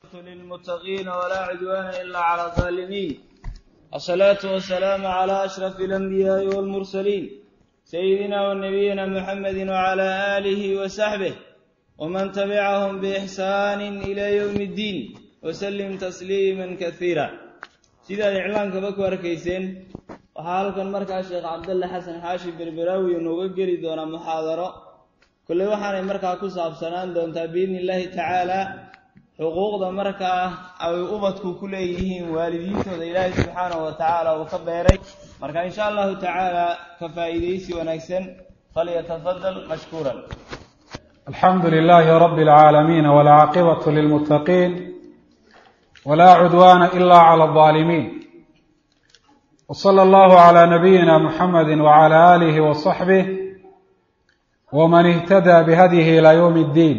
للمتقين ولا عدوان إلا على الظالمين الصلاة والسلام على أشرف الأنبياء والمرسلين سيدنا ونبينا محمد وعلى آله وصحبه ومن تبعهم بإحسان إلى يوم الدين وسلم تسليما كثيرا sidaad iclaankaba ku arkayseen waxaa halkan markaa sheekh cabdalle xasan xaashi berberaawi inooga geli doonaa muxaadaro kolley waxaanay markaa ku saabsanaan doontaa biidni illaahi tacaala xuquuqda markaa ay ubadku ku leeyihiin waalidiintooda ilaahay subxaanahu wa tacaala uu ka beeray marka insha allahu tacaala ka faa'iidaysi wanaagsan falyatafadal mashkuuran alxamdu lilaahi rabi alcaalamiin walcaaqibatu lilmuttaqiin wla cudwana ila clى الظaalimiin wslى اllahu عlى nabiyina muxamadi wعlى alih وصaxbih wman اhtadى bhadyihi ilى ywm اddiin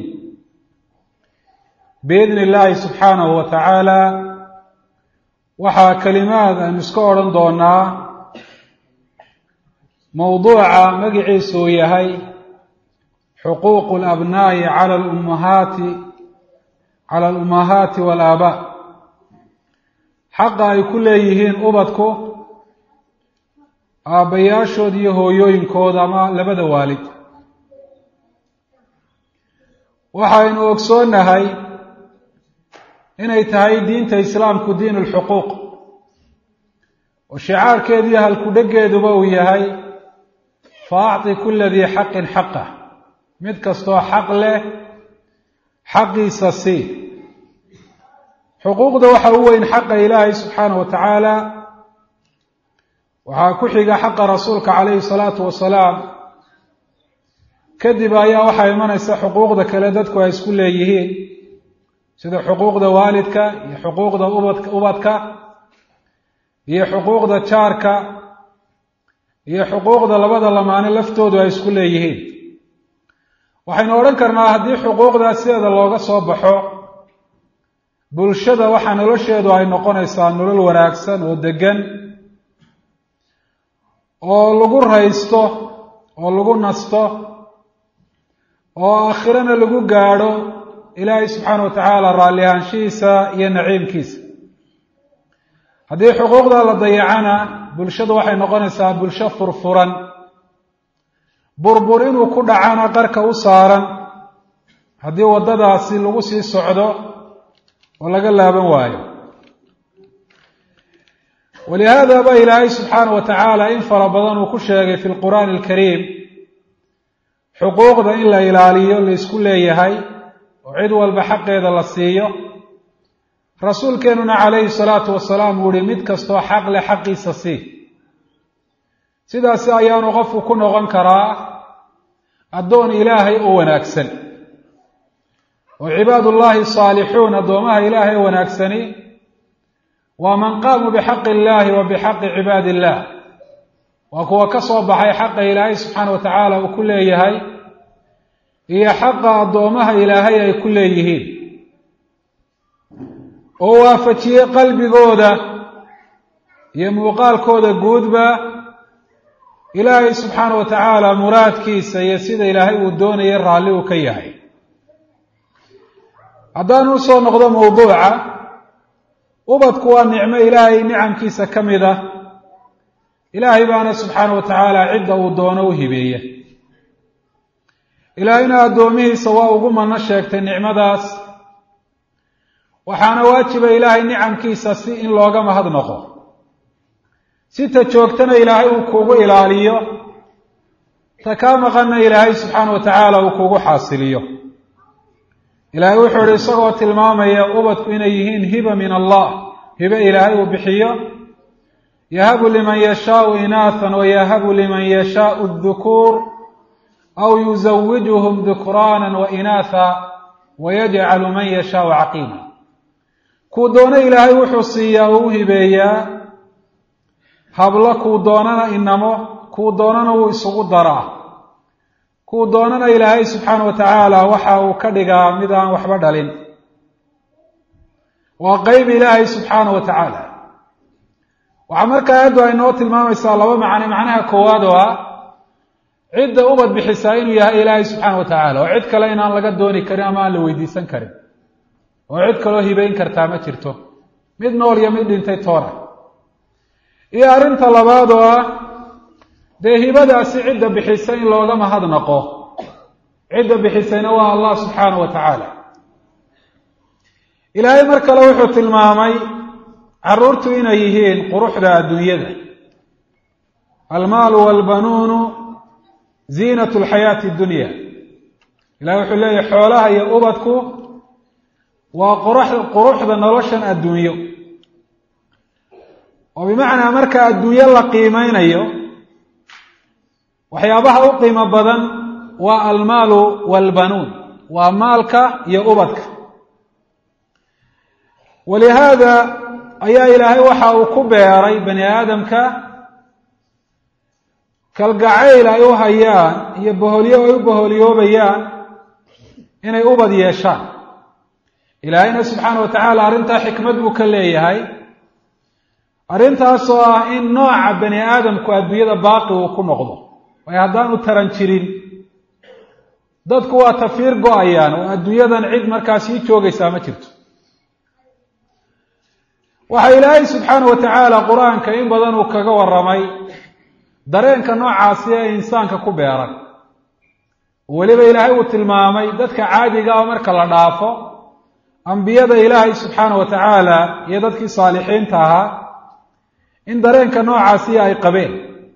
biidni اllahi subxaanahu wa tacaala waxaa kelimaad aynu iska odhan doonaa mowduuca magiciisu uu yahay xuquuq اlabnaa'i calى ummahaati calى اlummahaati wاlaabaa xaqa ay ku leeyihiin ubadku aabbayaashood iyo hooyooyinkooda ama labada waalid waxaynu ogsoonnahay inay tahay diinta islaamku diin ulxuquuq oo shicaarkeedu iyo halkudheggeeduba uu yahay fa acti kula dii xaqin xaqah mid kastoo xaq leh xaqiisa sii xuquuqda waxa u weyn xaqa ilaahay subxaana wa tacaala waxaa ku xiga xaqa rasuulka calayhi salaatu wasalaam kadib ayaa waxaa imanaysa xuquuqda kale dadku ay isku leeyihiin sida xuquuqda waalidka iyo xuquuqda ubad ubadka iyo xuquuqda jaarka iyo xuquuqda labada lamaane laftoodu ay isku leeyihiin waxaynu odhan karnaa haddii xuquuqdaas sideeda looga soo baxo bulshada waxaa nolosheedu ay noqonaysaa nolol wanaagsan oo deggan oo lagu raysto oo lagu nasto oo aakhirana lagu gaadho ilaahay subxaana wa tacaala raalli ahaanshihiisa iyo naciimkiisa haddii xuquuqda la dayacana bulshadu waxay noqonaysaa bulsho furfuran burbur inuu ku dhacana qarka u saaran haddii waddadaasi lagu sii socdo oo laga laaban waayo walihaada ba ilaahay subxaana wa tacaala in fara badan uu ku sheegay fi lqur'aani alkariim xuquuqda in la ilaaliyo la isku leeyahay oo cid walba xaqeeda la siiyo rasuulkeenuna calayhi salaatu wasalaam uu yihi mid kastoo xaq leh xaqiisa sii sidaasi ayaanu qofku ku noqon karaa addoon ilaahay oo wanaagsan oo cibaadullaahi saalixuun addoomaha ilaahay wanaagsani waa man qaamuu bixaqi illaahi wa bixaqi cibaadi illah waa kuwa ka soo baxay xaqa ilaahay subxaana wa tacaala uu ku leeyahay iyo xaqa addoomaha ilaahay ay ku leeyihiin oo waafajiyey qalbigooda iyo muuqaalkooda guudba ilaahay subxaana wa tacaala muraadkiisa iyo sida ilaahay uu doonayay raalli uu ka yahay haddaanu usoo noqdo mawduuca ubadku waa nicmo ilaahay nicamkiisa ka mid ah ilaahay baana subxaana wa tacaala cidda uu doono u hibeeya ilaahayna addoomihiisa waa ugu manno sheegtay nicmadaas waxaana waajiba ilaahay nicamkiisa si in looga mahadnaqo si ta joogtana ilaahay uu kugu ilaaliyo ta kaa maqanna ilaahay subxaana wa tacaala uu kugu xaasiliyo ilaahay wuxuu ihi isagoo tilmaamaya ubadku inay yihiin hiba min allah hibe ilaahay uu bixiyo yahabu liman yashaau inaathan wayahabu liman yashaau dukuur aw yuzawijuhum dukraanan wa inaatha wayajcalu man yashaau caqiima kuu doono ilaahay wuxuu siiyaa oo u hibeeyaa hablo kuu doonana inamo kuu doonana wuu isugu daraa kuu doonana ilaahay subxaana wa tacaala waxa uu ka dhigaa mid aan waxba dhalin waa qeyb ilaahay subxaana wa tacaala waxaa markaa aayaddu ay noo tilmaamaysaa laba macne macnaha koowaad oo ah cidda ubad bixisaa inuu yahay ilaahay subxaana wa tacaala oo cid kale inaan laga dooni karin ama aan la weydiisan karin oo cid kaloo hibayn kartaa ma jirto mid nool iyo mid dhintay toona iyo arrinta labaad oo ah dee hibadaasi cidda bixisa in looga mahadnaqo cidda bixisayna waa allah subxaanahu wa tacaala ilaahay mar kale wuxuu tilmaamay carruurtu inay yihiin quruxda adduunyada almaalu walbanuunu ziinatu lxayaati addunya ilahay wuxuu leeyahy xoolaha iyo ubadku waa qurux quruxda noloshan adduunyo oo bimacnaa marka adduunyo la qiimeynayo waxyaabaha u qiimo badan waa almaalu walbanuun waa maalka iyo ubadka walihaada ayaa ilaahay waxa uu ku beeray bani aadamka kalgacayl ay u hayaan iyo boholyo ay u boholyoobayaan inay ubad yeeshaan ilaahayna subxaana wa tacaala arrintaa xikmad buu ka leeyahay arrintaasoo ah in nooca bani aadamku adduunyada baaqi uu ku noqdo waayo haddaanu taran jirin dadku waa tafiir go-ayaan oo adduunyadan cid markaa sii joogaysaa ma jirto waxaa ilaahay subxaana wa tacaala qur-aanka in badan uu kaga warramay dareenka noocaasi ee insaanka ku beeran weliba ilaahay uu tilmaamay dadka caadiga ah marka la dhaafo ambiyada ilaahay subxaana wa tacaala iyo dadkii saalixiinta ahaa in dareenka noocaasi ay qabeen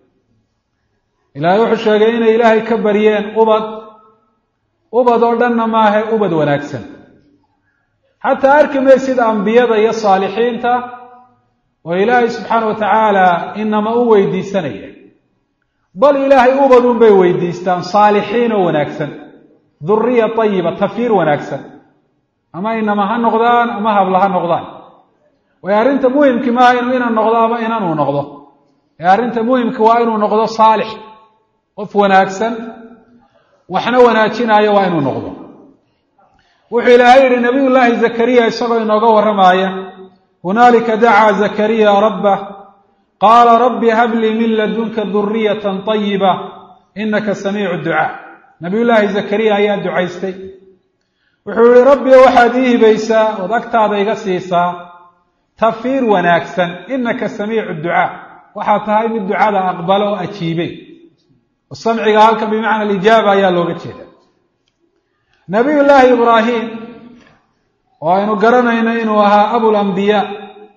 ilaahay wuxuu sheegay inay ilaahay ka baryeen ubad ubad oo dhanna maahe ubad wanaagsan xataa arki maysid ambiyada iyo saalixiinta oo ilaahay subxaana wa tacaala inama u weydiisanaya bal ilaahay ubadun bay weydiistaan saalixiin oo wanaagsan duriya tayiba tafiir wanaagsan ama inama ha noqdaan ama habla ha noqdaan waayo arrinta muhimki maaha inuu inan noqdo ama inanuu noqdo ee arrinta muhimka waa inuu noqdo saalix qof wanaagsan waxna wanaajinaayo waa inuu noqdo wuxuu ilaahay yidhi nabiy llaahi zakariya isagoo inooga warramaaya hunaalika dacaa zakariya rabbah qaala rabbi hablii min ladunka duriyatan tayiba inaka samiicu ducaa nabiy llaahi zakariya ayaa ducaystay wuxuu yihi rabbi waxaad ii hibaysaa ood agtaada iga siisaa tafiir wanaagsan inaka samiicu ducaa waxaad tahay mid ducada aqbalo oo ajiibay samciga halkan bimacna alijaaba ayaa looga jeeda nabiy llaahi ibraahim oo aynu garanayno inuu ahaa abulambiyaa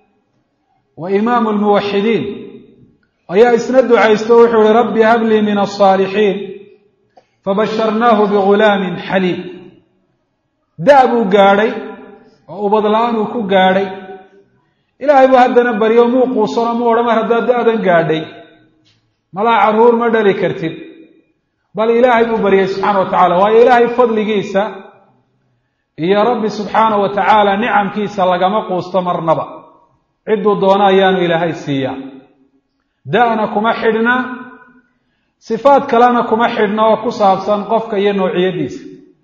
wa imaamu lmuwaxidiin ayaa isna ducaysto wuxuu ihi rabbi hablii min alsaalixiin fabasharnaahu bigulaamin xaliim da- buu gaadhay oo ubad la-aan uu ku gaadhay ilaahay buu haddana baryo muu quusano mu odhan mar haddaad da-dan gaadhay malaa carruur ma dhali kartid bal ilaahay buu baryay subxaana wa tacala waayo ilaahay fadligiisa iyo rabbi subxaana wa tacaala nicamkiisa lagama quusto marnaba cidduu doono ayaanu ilaahay siiyaa da-na kuma xidhna sifaad kalena kuma xidhna oo ku saabsan qofka iyo noociyadiisa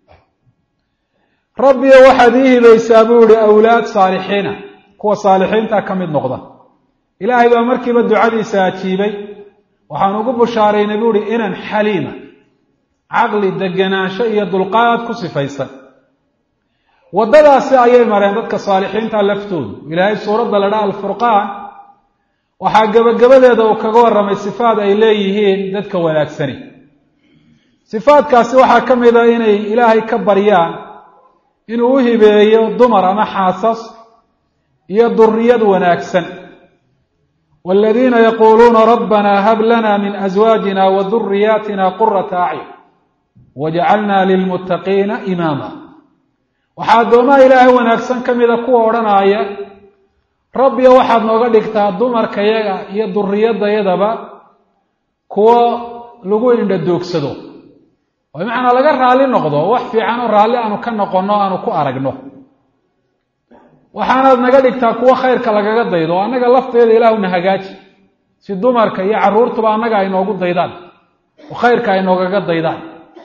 rabbiyo waxaad ii hibaysaa buu ihi awlaad saalixiina kuwa saalixiinta ka mid noqda ilaahay baa markiiba ducadiisa ajiibay waxaan ugu bushaaraynay buu ihi inan xaliima caqli degenaansho iyo dulqaad ku sifaysan waddadaasi ayay mareen dadka saalixiinta laftoodu ilaahay suuradda la dhaa alfurqaan waxaa gebagabadeeda uu kaga warramay sifaad ay leeyihiin dadka wanaagsani sifaadkaasi waxaa ka mid a inay ilaahay ka baryaan inuu u hibeeyo dumar ama xaasas iyo duriyad wanaagsan waladiina yaquuluuna rabbana hab lana min aswaajina wa duriyaatina qurata acyun wajcalna lilmuttaqiina imaama waxaa addoomaha ilaahay wanaagsan ka mida kuwa odhanaaya rabbiyo waxaad nooga dhigtaa dumarkayaga iyo duriyadayadaba kuwo lagu indhadoogsado oo bimacnaa laga raalli noqdo wax fiican oo raalli aanu ka noqonno aanu ku aragno waxaanaad naga dhigtaa kuwo khayrka lagaga daydo annaga lafteeda ilaahuna hagaaji si dumarka iyo carruurtuba annaga ay noogu daydaan oo khayrka ay noogaga daydaan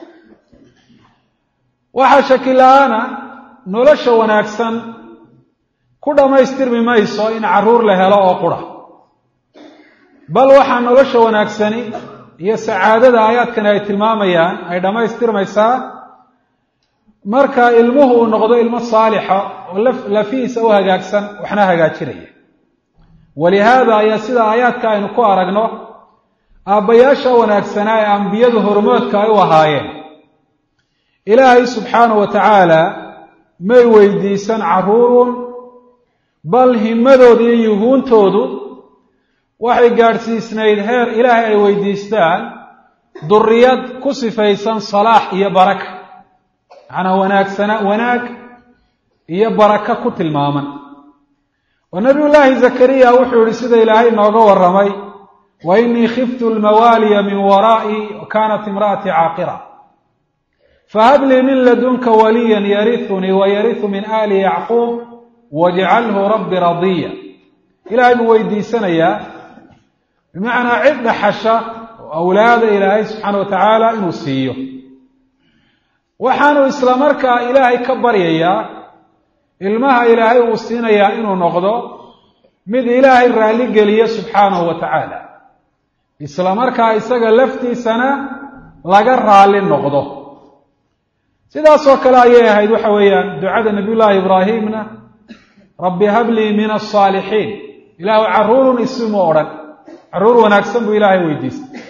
waxaa shaki la-aana nolosha wanaagsan ku dhammaystirmi mayso in carruur la helo oo qura bal waxaa nolosha wanaagsani iyo sacaadada aayaadkani ay tilmaamayaan ay dhammaystirmaysaa marka ilmuhu uu noqdo ilmo saalixa oo lafihiisa u hagaagsan waxna hagaajinaya walihaada ayaa sida aayaadka aynu ku aragno aabbayaasha wanaagsanaa ee ambiyadu hormoodka ay u ahaayeen ilaahay subxaanahu wa tacaala may weydiisan carruurun bal himadooda iyo yuhuuntoodu waxay gaadhsiisnayd heer ilaahay ay weydiistaan duriyad ku sifaysan salaax iyo baraka macnaa wanaagsana wanaag iyo baraka ku tilmaaman oo nabiyullaahi zakariya wuxuu yihi sida ilaahay inooga warramay wa inii khiftu lmawaaliya min waraa'i wa kaanat imra'atii caaqira fahab lii min ladunka waliyan yariunii wa yariu min aali yacquub wajcalhu rabbi radiya ilaahay buu weydiisanayaa bimacnaa cid dhaxasha oo awlaada ilaahay subxaana wa tacaala inuu siiyo waxaanu isla markaa ilaahay ka baryayaa ilmaha ilaahay uu siinayaa inuu noqdo mid ilaahay raalli geliya subxaanahu wa tacaala isla markaa isaga laftiisana laga raalli noqdo sidaasoo kale ayay ahayd waxa weeyaan ducada nabiyullaahi ibraahimna rabbi hablii min asaalixiin ilaahu carruurun isimu odhan carruur wanaagsan buu ilaahay weydiistay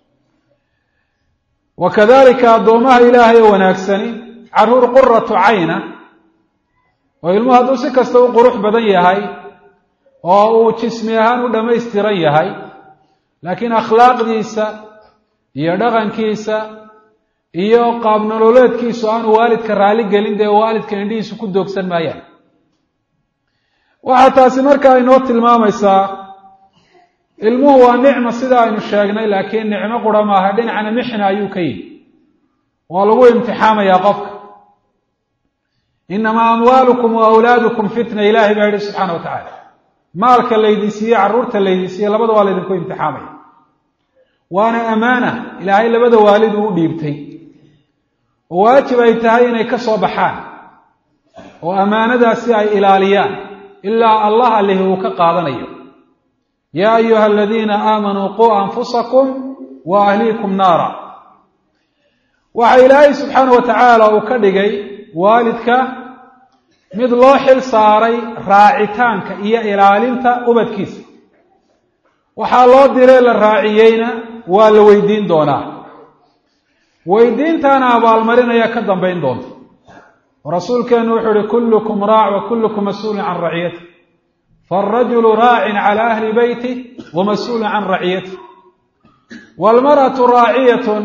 wa kadalika addoomaha ilaahay oo wanaagsani carruur quratu cayna oo ilmuhu hadduu si kasta u qurux badan yahay oo uu jismi ahaan u dhammaystiran yahay laakiin akhlaaqdiisa iyo dhaqankiisa iyo qaab nololeedkiisu aanu waalidka raalli gelin dee waalidka indhihiisu ku doogsan maayaan waxaa taasi markaa inoo tilmaamaysaa ilmuhu waa nicma sida aynu sheegnay laakiin nicmo qura maaha dhinacna mixna ayuu ka yihi waa lagu imtixaamayaa qofka inamaa amwaalukum wa awlaadukum fitna ilaahay baa yihi subxaana wa tacaala maalka laydin siiye carruurta laydin siiye labada waa laydinku imtixaamaya waana amaana ilaahay labada waalid uu u dhiibtay oo waajib ay tahay inay ka soo baxaan oo ammaanadaasi ay ilaaliyaan ilaa allah alihi uu ka qaadanayo yaa ayuha aladiina aamanuu quu anfusakum wa ahliikum naara waxa ilaahay subxaana wa tacaala uu ka dhigay waalidka mid loo xil saaray raacitaanka iyo ilaalinta ubadkiisa waxaa loo diree la raaciyeyna waa la weydiin doonaa weydiintaana abaalmarinaya ka dambayn doonta rasuulkeenu wuxuu uhi kullukum raac wa kullukum mas-uulun can raciyati faarajulu raacin cala ahli beyti wa mas-uulun can raciyati waalmar'atu raaciyatun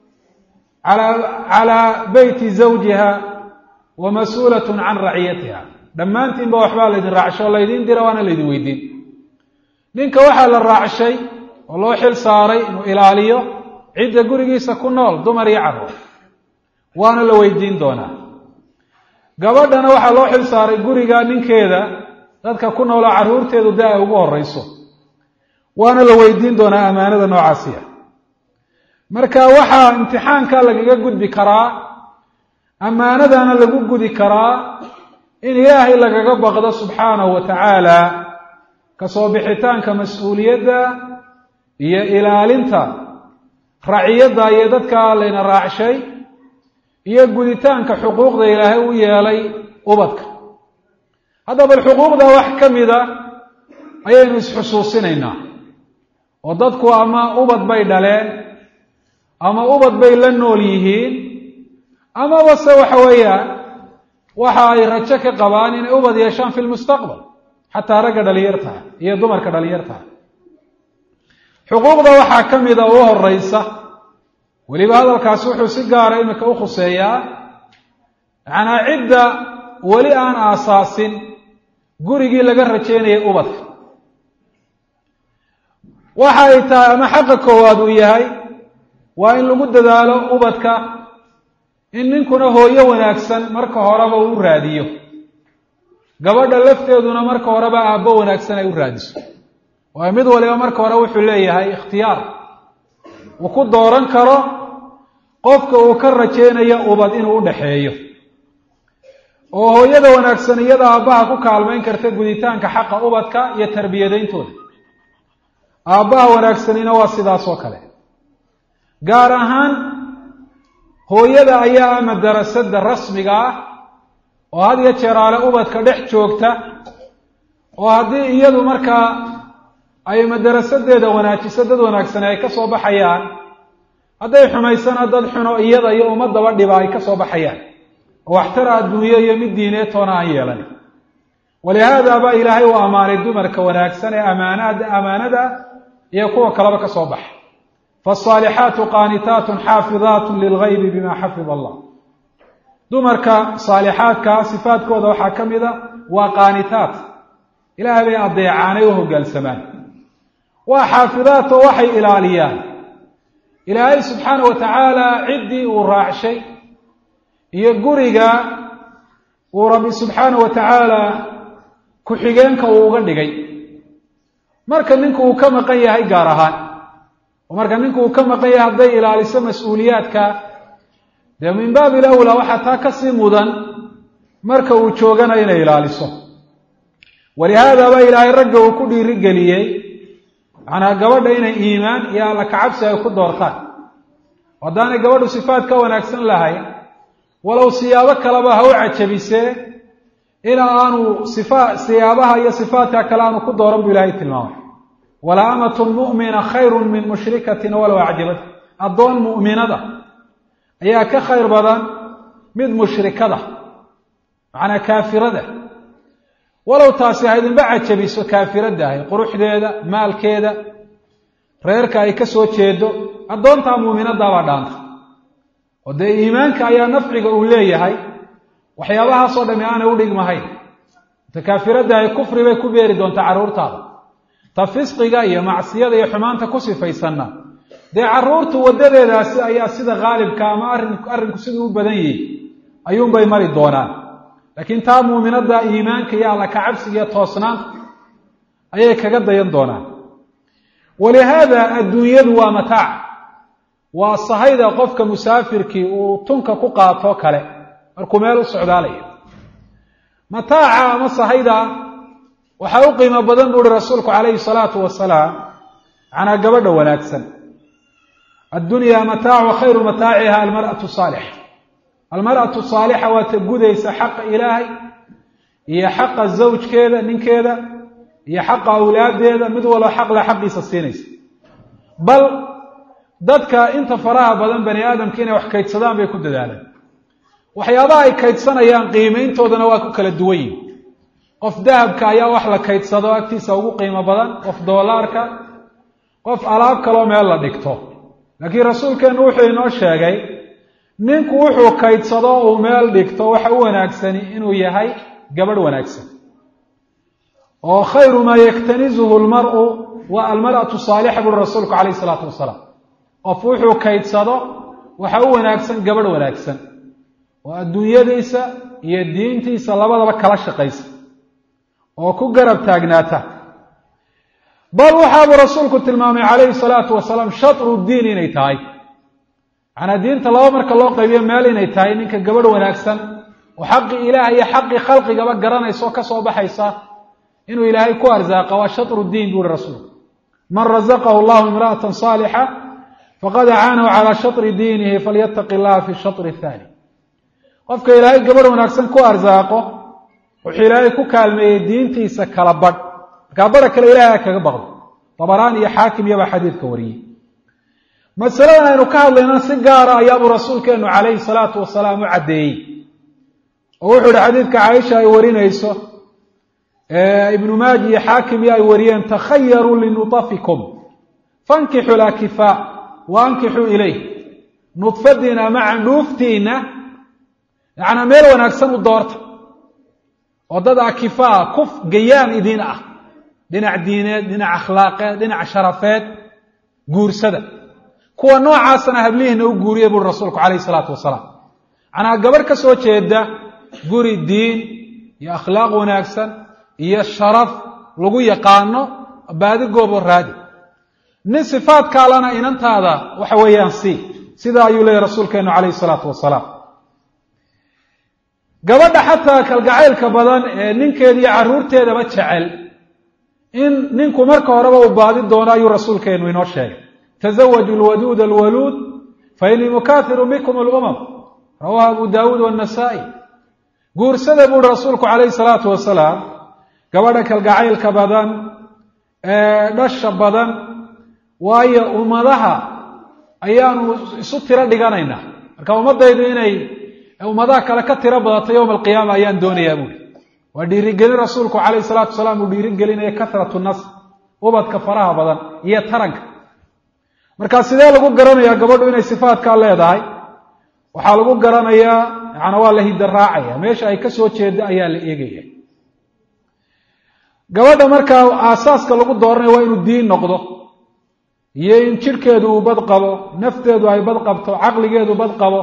calaa beyti zawjiha wa mas-uulatun can raciyatiha dhammaantiinba waxbaa laydin raacshay oo laydin dira waana laydin weydiin ninka waxaa la raacshay oo loo xil saaray inuu ilaaliyo cidda gurigiisa ku nool dumar iyo carruur waana la weydiin doonaa gabadhana waxaa loo xil saaray guriga ninkeeda dadka ku nooloo carruurteedu da ay ugu horeyso waana la weydiin doonaa ammaanada noocaasiya marka waxaa imtixaanka lagaga gudbi karaa ammaanadana lagu gudi karaa in ilaahay lagaga baqdo subxaanahu wa tacaala kasoo bixitaanka mas-uuliyadda iyo ilaalinta raciyadda iyo dadka layna raacshay iyo guditaanka xuquuqda ilaahay u yeelay ubadka haddaba bal xuquuqda wax ka mida ayaynu isxusuusinaynaa oo dadku ama ubad bay dhaleen ama ubad bay la nool yihiin amaba se waxa weeyaan waxa ay rajo ka qabaan inay ubad yeeshaan fi lmustaqbal xataa ragga dhalinyartaha iyo dumarka dhalinyartaha xuquuqda waxaa ka mida u horeysa weliba hadalkaasi wuxuu si gaara imika u khuseeyaa macnaa cidda weli aan aasaasin gurigii laga rajeynayay ubadka waxa ay tahay ama xaqa koowaad uu yahay waa in lagu dadaalo ubadka in ninkuna hooyo wanaagsan marka horeba uu raadiyo gabadha lafteeduna marka horeba aabbo wanaagsan ay u raadiso waayo mid waliba marka hore wuxuu leeyahay ikhtiyaar uu ku dooran karo qofka uu ka rajeynayo ubad inuu u dhaxeeyo oo hooyada wanaagsan iyada aabbaha ku kaalmayn karta guditaanka xaqa ubadka iyo tarbiyadayntooda aabbaha wanaagsanina waa sidaas oo kale gaar ahaan hooyada ayaa ah madarasada rasmiga ah oo had iyo jeeraale ubadka dhex joogta oo haddii iyadu markaa ay madarasadeeda wanaajiso dad wanaagsane ay ka soo baxayaan hadday xumaysana dad xuno iyada iyo ummadaba dhiba ay ka soo baxayaan oo waxtara adduunyo iyo mid diineed toona aan yeelan walihaada baa ilaahay u ammaanay dumarka wanaagsan ee amaanada amaanada iyo kuwa kaleba ka soo baxa faasaalixaatu qaanitaatun xaafidaatun lilgaybi bima xafida allah dumarka saalixaadkaa sifaadkooda waxaa ka mid a waa qaanitaat ilaahay bay adeecaanay u hoggaansamaan waa xaafidaat oo waxay ilaaliyaan ilaahay subxaana wa tacaala ciddii uu raacshay iyo guriga uu rabbi subxaana wa tacaala ku-xigeenka uu uga dhigay marka ninku uu ka maqan yahay gaar ahaan oo marka ninku uu ka maqan yahay hadday ilaaliso mas-uuliyaadka dee min baabi lawla waxaa taa kasii mudan marka uu joogana inay ilaaliso walihaadaba ilaahay ragga uu ku dhiirigeliyey macnaa gabadha inay iimaan iyo alla kacabsi ay ku doortaan haddaanay gabadhu sifaad ka wanaagsan lahayn walow siyaabo kaleba ha u cajabisee in aanu sifa siyaabaha iyo sifaadka kale aanu ku dooran bu ilaahay tilmaamay wala amatun mu'mina khayrun min mushrikatin walow acjabat addoon mu'minada ayaa ka khayr badan mid mushrikada macnaa kaafirada walow taasi ha idinba cajabiso kaafirada ahay quruxdeeda maalkeeda reerka ay ka soo jeedo addoontaa muuminadaabaa dhaanta oo dee iimaanka ayaa nafciga uu leeyahay waxyaabahaasoo dhami aanay u dhigmahayn ta kaafirada ahay kufri bay ku beeri doontaa carruurtaada ta fisqiga iyo macsiyada iyo xumaanta ku sifaysanna dee carruurtu waddadeedaasi ayaa sida khaalibka ama arrin arrinku siduu u badan yihi ayuunbay mari doonaan laakiin taa muuminada iimaanka iyo alla kacabsiga iyo toosnaanta ayay kaga dayan doonaan walihaada adduunyadu waa mataac waa sahayda qofka musaafirkii uu tunka ku qaato kale markuu meel u socdaalayo mataaca ama sahayda waxaa u qiimo badan bu uhi rasuulku calayhi salaatu wasalaam macnaa gabadha wanaagsan addunyaa mataacu khayru mataaciha almar'atu saalixa almar'atu saalixa waa ta gudaysa xaqa ilaahay iyo xaqa zawjkeeda ninkeeda iyo xaqa awlaadeeda mid walba xaqle xaqiisa siinaysa bal dadka inta faraha badan bani aadamka inay wax kaydsadaan bay ku dadaalaan waxyaabaha ay kaydsanayaan qiimayntoodana waa ku kala duwan yihin qof dahabka ayaa wax la kaydsado agtiisa ugu qiimo badan qof doolaarka qof alaab kaloo meel la dhigto laakiin rasuulkeennu wuxuu inoo sheegay ninku wuxuu kaydsado uu meel dhigto waxa u wanaagsani inuu yahay gabadh wanaagsan oo khayru maa yaktanizuhu lmar'u waa almar'atu saalixa buuri rasuulku calayhi isalaatu wasalaam qof wuxuu kaydsado waxa u wanaagsan gabadh wanaagsan oo adduunyadiisa iyo diintiisa labadaba kala shaqaysa oo ku garab taagnaata bal waxaabuu rasuulku tilmaamay calayhi salaatu wasalaam shatru diin inay tahay macnaa diinta laba marka loo qaybiyo meel inay tahay ninka gabadh wanaagsan oo xaqii ilaah iyo xaqii khalqigaba garanaysa oo ka soo baxaysa inuu ilaahay ku arsaaqa waa shatru diin buuhi rasuulku man razaqahu allahu imra'atan saalixa faqad acaanahu calaa shatri diinihi falyattaqi illaha fi shatri athani qofka ilaahay gabadh wanaagsan ku arsaaqo wuxuu ilaahay ku kaalmeeyey diintiisa kala badh markaa badha kale ilahay kaga baqdo dabaraan iyo xaakim iyabaa xadiidka wariyey masaladan aynu ka hadlayna si gaara ayaabuu rasuulkeenu calayhi salaatu wasalaam u caddeeyey oo wuxuu ihi xadiidka caaisha ay warinayso ibnu maaji iyo xaakim iyo ay wariyeen takhayaruu linutafikum fankixu lakifaa wa ankixuu ilayh nudfadiina ama candhuuftiina yacnaa meel wanaagsan u doorta oo dad akifaa kuf gayaan idiin ah dhinac diineed dhinac akhlaaqeed dhinac sharafeed guursada kuwa noocaasana hablihiina u guuriya buuri rasuulku calayhi isalaatu wasalaam macnaa gabarh ka soo jeeda guri diin iyo akhlaaq wanaagsan iyo sharaf lagu yaqaano baadi goobo raadi nin sifaadkaalana inantaada waxa weeyaan si sidaa ayuu leeyahy rasuulkeenu calayhi isalaatu wasalaam gabadha xataa kalgacaylka badan ee ninkeeda iyo carruurteedaba jecel in ninku marka horeba uu baadi doono ayuu rasuulkeenu inoo sheegay tasawaju alwaduud alwaluud fa inii mukaahiru bikum alumam rawahu abu daawuud wannasaa'i guursada buuhi rasuulku calayhi salaatu wasalaam gabadha kalgacaylka badan ee dhasha badan waayo ummadaha ayaanu isu tiro dhiganaynaa marka ummadaydu inay ummadaha kale ka tiro badato yowma alqiyaama ayaan doonayaa buuhi waa dhiirigelin rasuulku calayhi salaatu wasalaam uu dhiirigelinaya kahratu nas ubadka faraha badan iyo taranka marka sidee lagu garanayaa gabadhu inay sifaatkaa leedahay waxaa lagu garanayaa yaana waa la hidda raacaya meesha ay ka soo jeeda ayaa la eegaya gabadha markaa aasaaska lagu dooranaya waa inuu diin noqdo iyo in jidhkeedu uu bad qabo nafteedu ay bad qabto caqligeedu bad qabo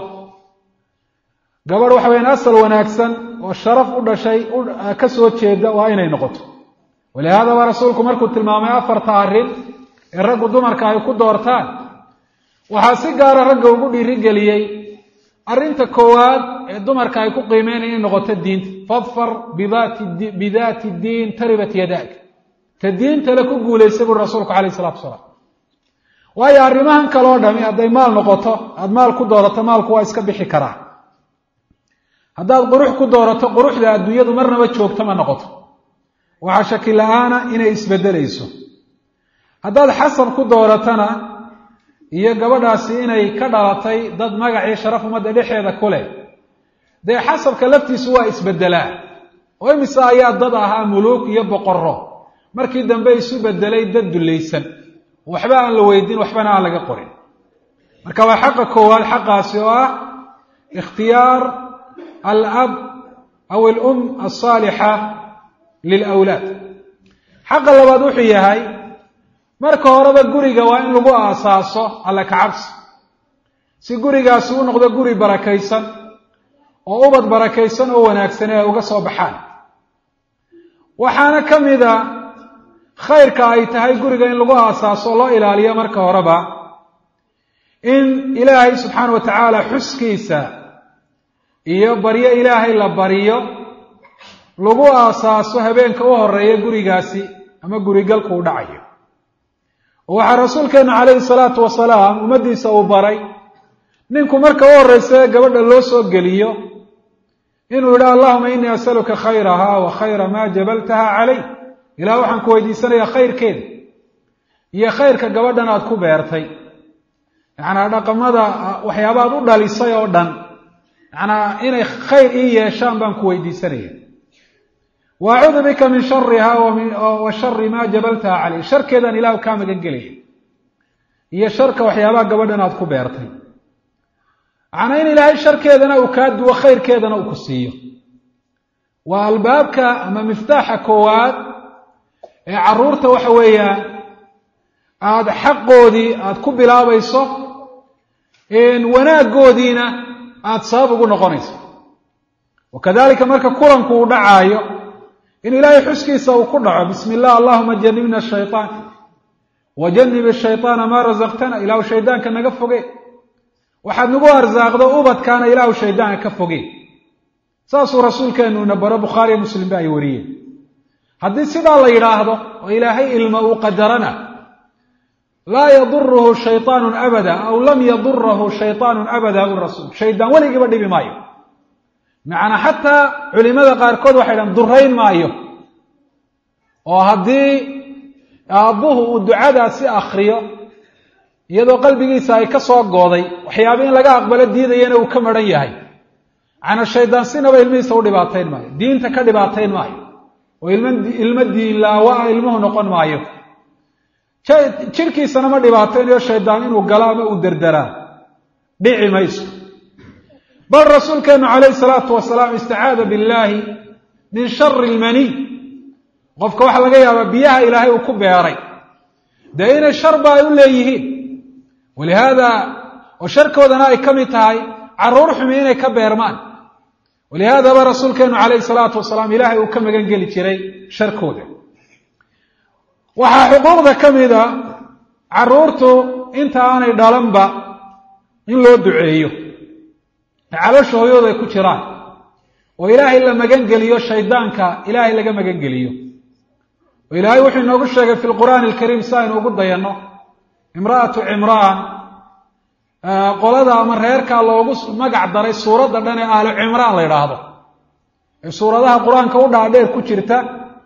gabadh waxa weyaan asal wanaagsan oo sharaf u dhashay ka soo jeeda waa inay noqoto walihaada baa rasuulku markuu tilmaamay afarta arrin ee raggu dumarka ay ku doortaan waxaa si gaara ragga ugu dhiirigeliyey arrinta koowaad ee dumarka ay ku qiimeyn inay noqoto diinta fadfar bidaati diin taribat yadaak ta diintale ku guulaysay buri rasuulku calayh isalatu wasalaam waayo arrimahan kaloo dhami hadday maal noqoto aada maal ku doorato maalku waa iska bixi karaa haddaad qurux ku doorato quruxda adduunyadu marnaba joogto ma noqoto waxaa shaki la-aana inay isbeddelayso haddaad xasab ku dooratana iyo gabadhaasi inay ka dhalatay dad magacii sharaf ummadda dhexeeda ku leh dee xasabka laftiisu waa isbeddelaa oo imise ayaa dad ahaa muluuk iyo boqorro markii dambe isu beddelay dad dullaysan waxba aan la weydiin waxbana aan laga qorin marka waa xaqa koowaad xaqaasi oo ah ikhtiyaar alab aw alum alsaalixa lilawlaad xaqa labaad wuxuu yahay marka horeba guriga waa in lagu aasaaso alla kacabsi si gurigaasi u noqdo guri barakaysan oo ubad barakaysan oo wanaagsan ee ay uga soo baxaan waxaana ka mida khayrka ay tahay guriga in lagu aasaaso loo ilaaliyo marka horeba in ilaahay subxaana wa tacaala xuskiisa iyo baryo ilaahay la baryo lagu aasaaso habeenka u horeeya gurigaasi ama gurigalku u dhacayo oo waxaa rasuulkeenu calayhi salaatu wasalaam ummaddiisa uu baray ninku marka u horreysa gabadha loo soo geliyo inuu yidhi allahuma innii asaluka khayraha wa khayra maa jabaltaha calay ilaah waxaan ku weydiisanayaa khayrkeeda iyo khayrka gabadhan aad ku beertay yacnaa dhaqamada waxyaabaad u dhalisay oo dhan yacnaa inay khayr ii yeeshaan baan ku weydiisanaya wa acuudu bika min shariha wa shari maa jabaltaha calay sharkeedaan ilahu kaa magan gelaya iyo sharka waxyaabaha gabadhan aad ku beertay macnaa in ilaahay sharkeedana uu kaa duwo khayrkeedana uu ku siiyo waa albaabka ama miftaaxa koowaad ee carruurta waxa weeyaan aada xaqoodii aada ku bilaabayso wanaaggoodiina aada sabab ugu noqonayso wa kadalika marka kulanku uu dhacaayo in ilaahay xuskiisa uu ku dhaco bismi illah allahuma janibna shayطaan wa janib shayطaana maa rasaqtana ilaahu shaydaanka naga foge waxaad nagu arsaaqdo ubadkaana ilaahu shaydaanka ka foge saasuu rasuulkeenuna baro bukhaariyo muslimba ay wariyeen haddii sidaa la yidhaahdo oo ilaahay ilma uu qadarana laa yaduruhu shayطaanu abada aw lam yadurahu shayطaanu abada u rasuul shaydaan weligiiba dhibi maayo macnaa xataa culimada qaarkood waxay dhahan durayn maayo oo haddii aabbuhu uu ducadaasi akriyo iyadoo qalbigiisa ay ka soo gooday waxyaaba in laga aqbalo diidayana uu ka maran yahay macnaa shaydaan sinaba ilmihiisa u dhibaatayn maayo diinta ka dhibaatayn maayo oo ilmo diin laawa-a ilmuhu noqon maayo jirkiisana ma dhibaataynayo shaydaan inuu galo ama uu derderaa dhici mayso bal rasuulkeenu calayhi salaatu wasalaam istacaada billaahi min shari ilmaniy qofka waxaa laga yaabaa biyaha ilaahay uu ku beeray dee inay sharba ay u leeyihiin walihaada oo sharkoodana ay ka mid tahay carruur xumi inay ka beermaan walihaadaba rasuulkeenu calayhi salaatu wasalaam ilaahay uu ka magan geli jiray sharkooda waxaa xuquuqda ka mida carruurtu inta aanay dhalanba in loo duceeyo caloosha hooyooda ay ku jiraan oo ilaahay la magan geliyo shaydaanka ilaahay laga magan geliyo oo ilaahay wuxuu inoogu sheegay fi lqur'aani alkariim si aynu ugu dayanno imra'atu cimraan qolada ama reerkaa loogu magac daray suuradda dhan ee ahlu cimraan la yidhaahdo ee suuradaha qur-aanka u dhaadheer ku jirta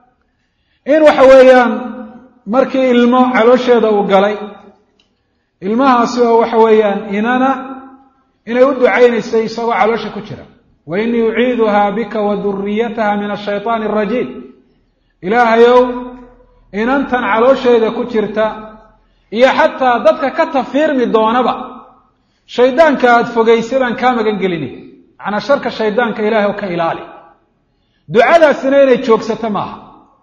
in waxa weeyaan markii ilmo caloosheeda uu galay ilmahaasi oo waxa weeyaan inana inay u ducaynaysay isagoo caloosha ku jira wa inii uciiduhaa bika wa duriyataha min ashayطaani arajiim ilaahayow inantan caloosheeda ku jirta iyo xataa dadka ka tafiirmi doonaba shaydaanka aada fogaysay baan kaa magan gelinay macnaa sharka shaydaanka ilaahay oo ka ilaali ducadaasina inay joogsato maaha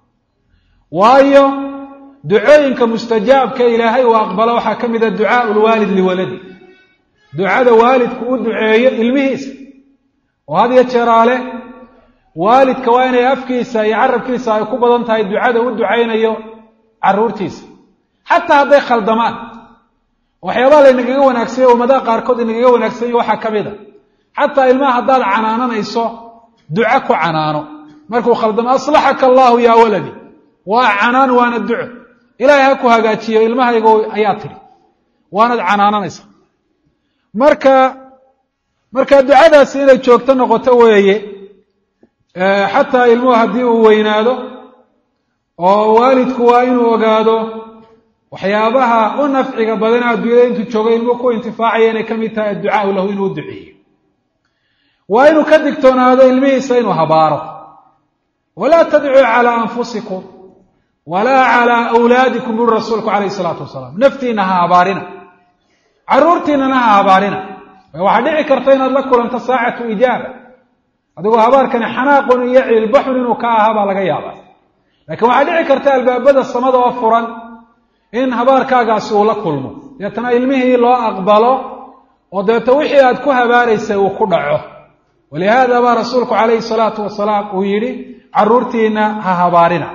waayo ducooyinka mustajaabka ilaahay uu aqbalo waxaa ka mid a ducaau lwaalid liwaladi ducada waalidku u duceeyo ilmihiisa oo had iyo jeeraale waalidka waa inay afkiisa iyo carabkiisa ay ku badan tahay ducada u ducaynayo caruurtiisa xataa hadday khaldamaan waxyaabaha laynagaga wanaagsanya ummadaha qaarkood inagaga wanaagsanya waxaa ka mid a xataa ilmaha haddaad canaananayso duco ku canaano markuu khaldamo aslaxaka allahu yaa waladi waa canaan waana duco ilaahay ha ku hagaajiyo ilmahaygo ayaa tidhi waanad canaananaysa marka marka ducadaasi inay joogto noqoto weeye xataa ilmuhu haddii uu weynaado oo waalidku waa inuu ogaado waxyaabaha u nafciga badana adduunyada intuu joogo ilmuhu ku intifaacaya inay ka mid tahay adducaau lahu inuu u duceeyo waa inuu ka digtoonaado ilmihiisa inuu habaaro walaa tadcuu calaa anfusikum walaa calaa awlaadikum buri rasuulku calayhi isalaatu wasalaam naftiina ha habaarina carruurtiinana ha habaarina waxaa dhici karta inaad la kulanto saacatu ijaaba adigoo habaarkani xanaaqun iyo ciilbaxun inuu ka ahaa baa laga yaabaa laakiin waxaa dhici karta albaabada samada oo furan in habaarkaagaasi uu la kulmo deetana ilmihii loo aqbalo oo deeto wixii aad ku habaaraysay uu ku dhaco walihaada baa rasuulku calayhi salaatu wasalaam uu yidhi carruurtiina ha habaarina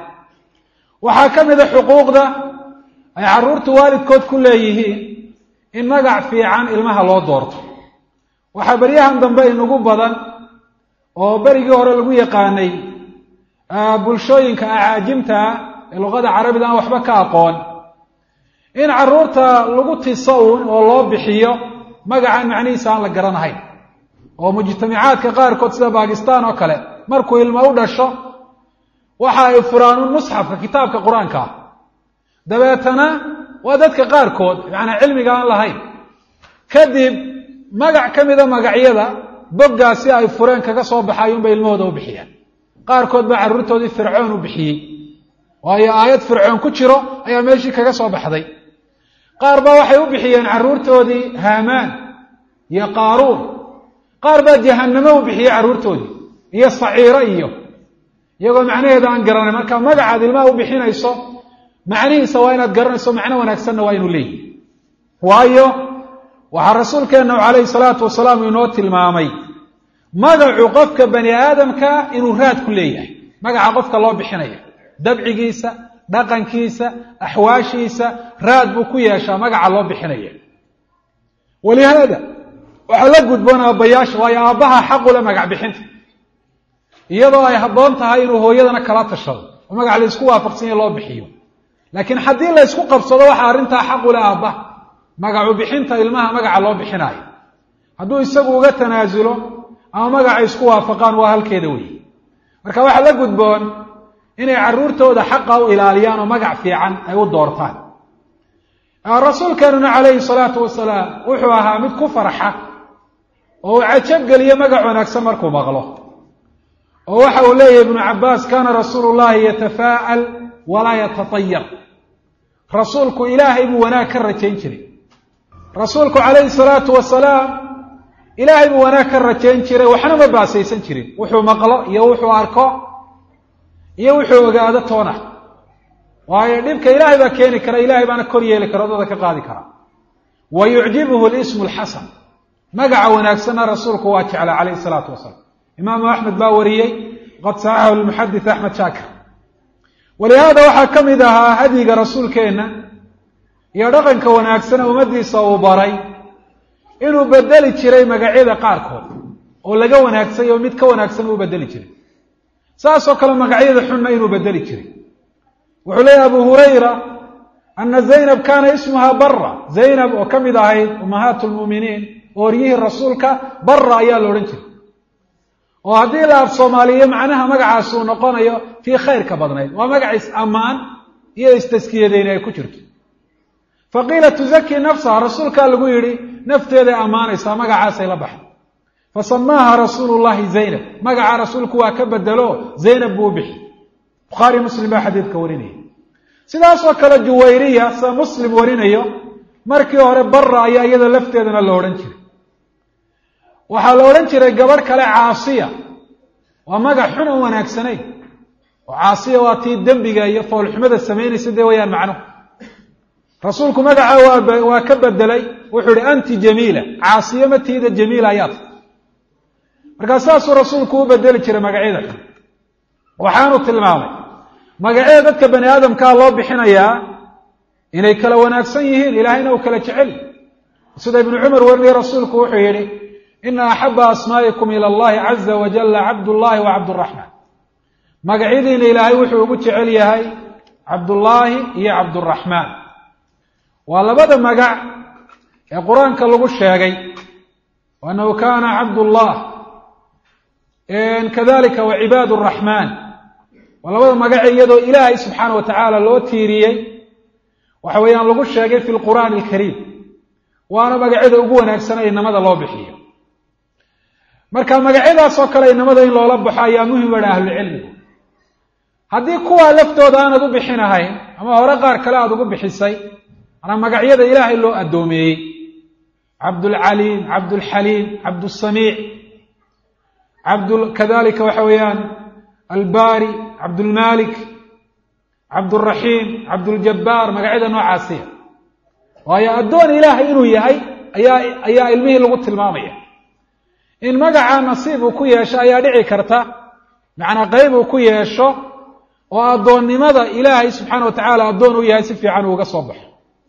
waxaa ka mid a xuquuqda ay carruurtu waalidkood ku leeyihiin in magac fiican ilmaha loo doorto waxaa beryahan dambe inugu badan oo berigii hore lagu yaqaanay bulshooyinka acaajimta ah ee luqada carabida aan waxba ka aqoon in carruurta lagu tiso uun oo loo bixiyo magacan macnihiisa aan la garanahayn oo mujtamacaadka qaarkood sida bakistan oo kale markuu ilmo u dhasho waxa ay furaanuun musxafka kitaabka qur-aanka ah dabeetana waa dadka qaarkood macanaa cilmiga aan lahayn kadib magac ka mida magacyada boggaasi ay fureen kaga soo baxayuunbay ilmahooda u bixiyaan qaarkood baa carruurtoodii fircoon u bixiyey waayo aayad fircoon ku jiro ayaa meeshii kaga soo baxday qaar baa waxay u bixiyeen carruurtoodii haamaan iyo qaaruun qaar baa jahannamo u bixiyey carruurtoodii iyo saciiro iyo iyagoo macnaheeda aan garanay marka magacaad ilmaha u bixinayso macnihiisa waa inaad garanayso macno wanaagsanna waa inuu leeyihi waayo waxaa rasuulkeenna calayhi salaatu wasalaam inoo tilmaamay magacu qofka bani aadamka inuu raad ku leeyahay magaca qofka loo bixinaya dabcigiisa dhaqankiisa axwaashiisa raad buu ku yeeshaa magaca loo bixinaya walihaada waxaa la gudboon aabbayaasha waayo aabbaha xaqule magac bixinta iyadoo ay habboon tahay inuu hooyadana kala tashado oo magac laysku waafaqsanya loo bixiyo laakiin haddii la ysku qabsado waxaa arrintaa xaqule aabbaha magacu bixinta ilmaha magaca loo bixinaayo hadduu isagu uga tanaasulo ama magaca isku waafaqaan waa halkeeda weeye marka waxaa la gudboon inay carruurtooda xaqa u ilaaliyaan oo magac fiican ay u doortaan rasuulkeenuna calayhi salaatu wasalaam wuxuu ahaa mid ku farxa oo uu cajabgeliyo magac wanaagsan markuu maqlo oo waxa uu leeyahy ibnu cabbaas kaana rasuulu llahi yatafaa'al walaa yatatayar rasuulku ilaahay buu wanaag ka rajayn jiray rasuulku calayhi salaatu wasalaam ilaahay buu wanaag ka rajayn jiray waxna ma baasaysan jirin wuxuu maqlo iyo wuxuu arko iyo wuxuu ogaado toona waayo dhibka ilaahay baa keeni kara ilaahay baana kor yeeli kara odada ka qaadi kara wa yucjibuhu lismu lxasan magaca wanaagsanna rasuulku waa jeclaa calayhi salaatu wasalaam imaamu axmed baa wariyey qad saxaxahu lmuxadis axmed shaakir walihaada waxaa ka mid ahaa hadyiga rasuulkeenna iyo dhaqanka wanaagsan ummaddiisa uu baray inuu bedeli jiray magacyada qaarkood oo laga wanaagsay oo mid ka wanaagsan uu bedeli jiray saasoo kale magacyada xunna inuu bedeli jiray wuxuu leeyahy abu hurayra ana zaynab kaana ismuha bara zaynab oo ka mid ahayd ummahaat lmu'miniin ooryihii rasuulka barra ayaa la odhan jiray oo haddii la af soomaaliyo macnaha magacaasi uu noqonayo tii khayrka badnayd waa magac is-ammaan iyo istaskiyadeyni ay ku jirto fa qiila tuzakii nafsaha rasuulkaa lagu yidhi nafteeday ammaanaysaa magacaasay la baxay fa samaaha rasuulu llahi zaynab magaca rasuulku waa ka bedelo zaynab buu u bixi bukhaari muslim baa xadiidka warinaya sidaasoo kale juwayriya sida muslim warinayo markii hore barra ayaa iyada lafteedana la odhan jiray waxaa la odhan jiray gabadh kale caasiya waa magac xun oo wanaagsanayn oo caasiya waa tii dembiga iyo foolxumada samaynaysa dee wayaan macnuhu rasuulku magaca waa waa ka bedelay wuxuu ihi anti jamiila caasiye ma tiida jamiila ayaad markaa saasuu rasuulku u bedeli jiray magacyada xun waxaanu tilmaamay magacyada dadka bani aadamkaa loo bixinayaa inay kala wanaagsan yihiin ilaahayna uu kala jecel sida ibnu cumar warinaya rasuulku wuxuu yidhi ina axaba asmaa'ikum ila allahi caza wajalla cabdullaahi wa cabduraxmaan magacyadiina ilaahay wuxuu ugu jecel yahay cabdullaahi iyo cabduraxmaan waa labada magac ee qur-aanka lagu sheegay annahu kaana cabdullah kadalika wa cibaad raxmaan waa labada magace iyadoo ilaahay subxaana wa tacaala loo tiiriyey waxa weeyaan lagu sheegay fi lqur'aani alkariim waana magacyada ugu wanaagsan ee inamada loo bixiyo marka magacyadaasoo kale inamada in loola baxo ayaa muhim badha ahlucilmigu haddii kuwaa laftooda aanad u bixinahayn ama hore qaar kale aada ugu bixisay manaa magacyada ilaahay loo addoomeeyey cabdulcaliim cabdulxaliim cabdusamiic cabd kadalika waxa weeyaan albaari cabdulmalik cabduraxiim cabduljabbaar magacyada noocaasiya waayo addoon ilaahay inuu yahay ayaa ayaa ilmihii lagu tilmaamaya in magaca nasiib uu ku yeesho ayaa dhici karta macnaa qeyb uu ku yeesho oo addoonnimada ilaahay subxaana wa tacaala addoon u yahay si fiican uu uga soo baxo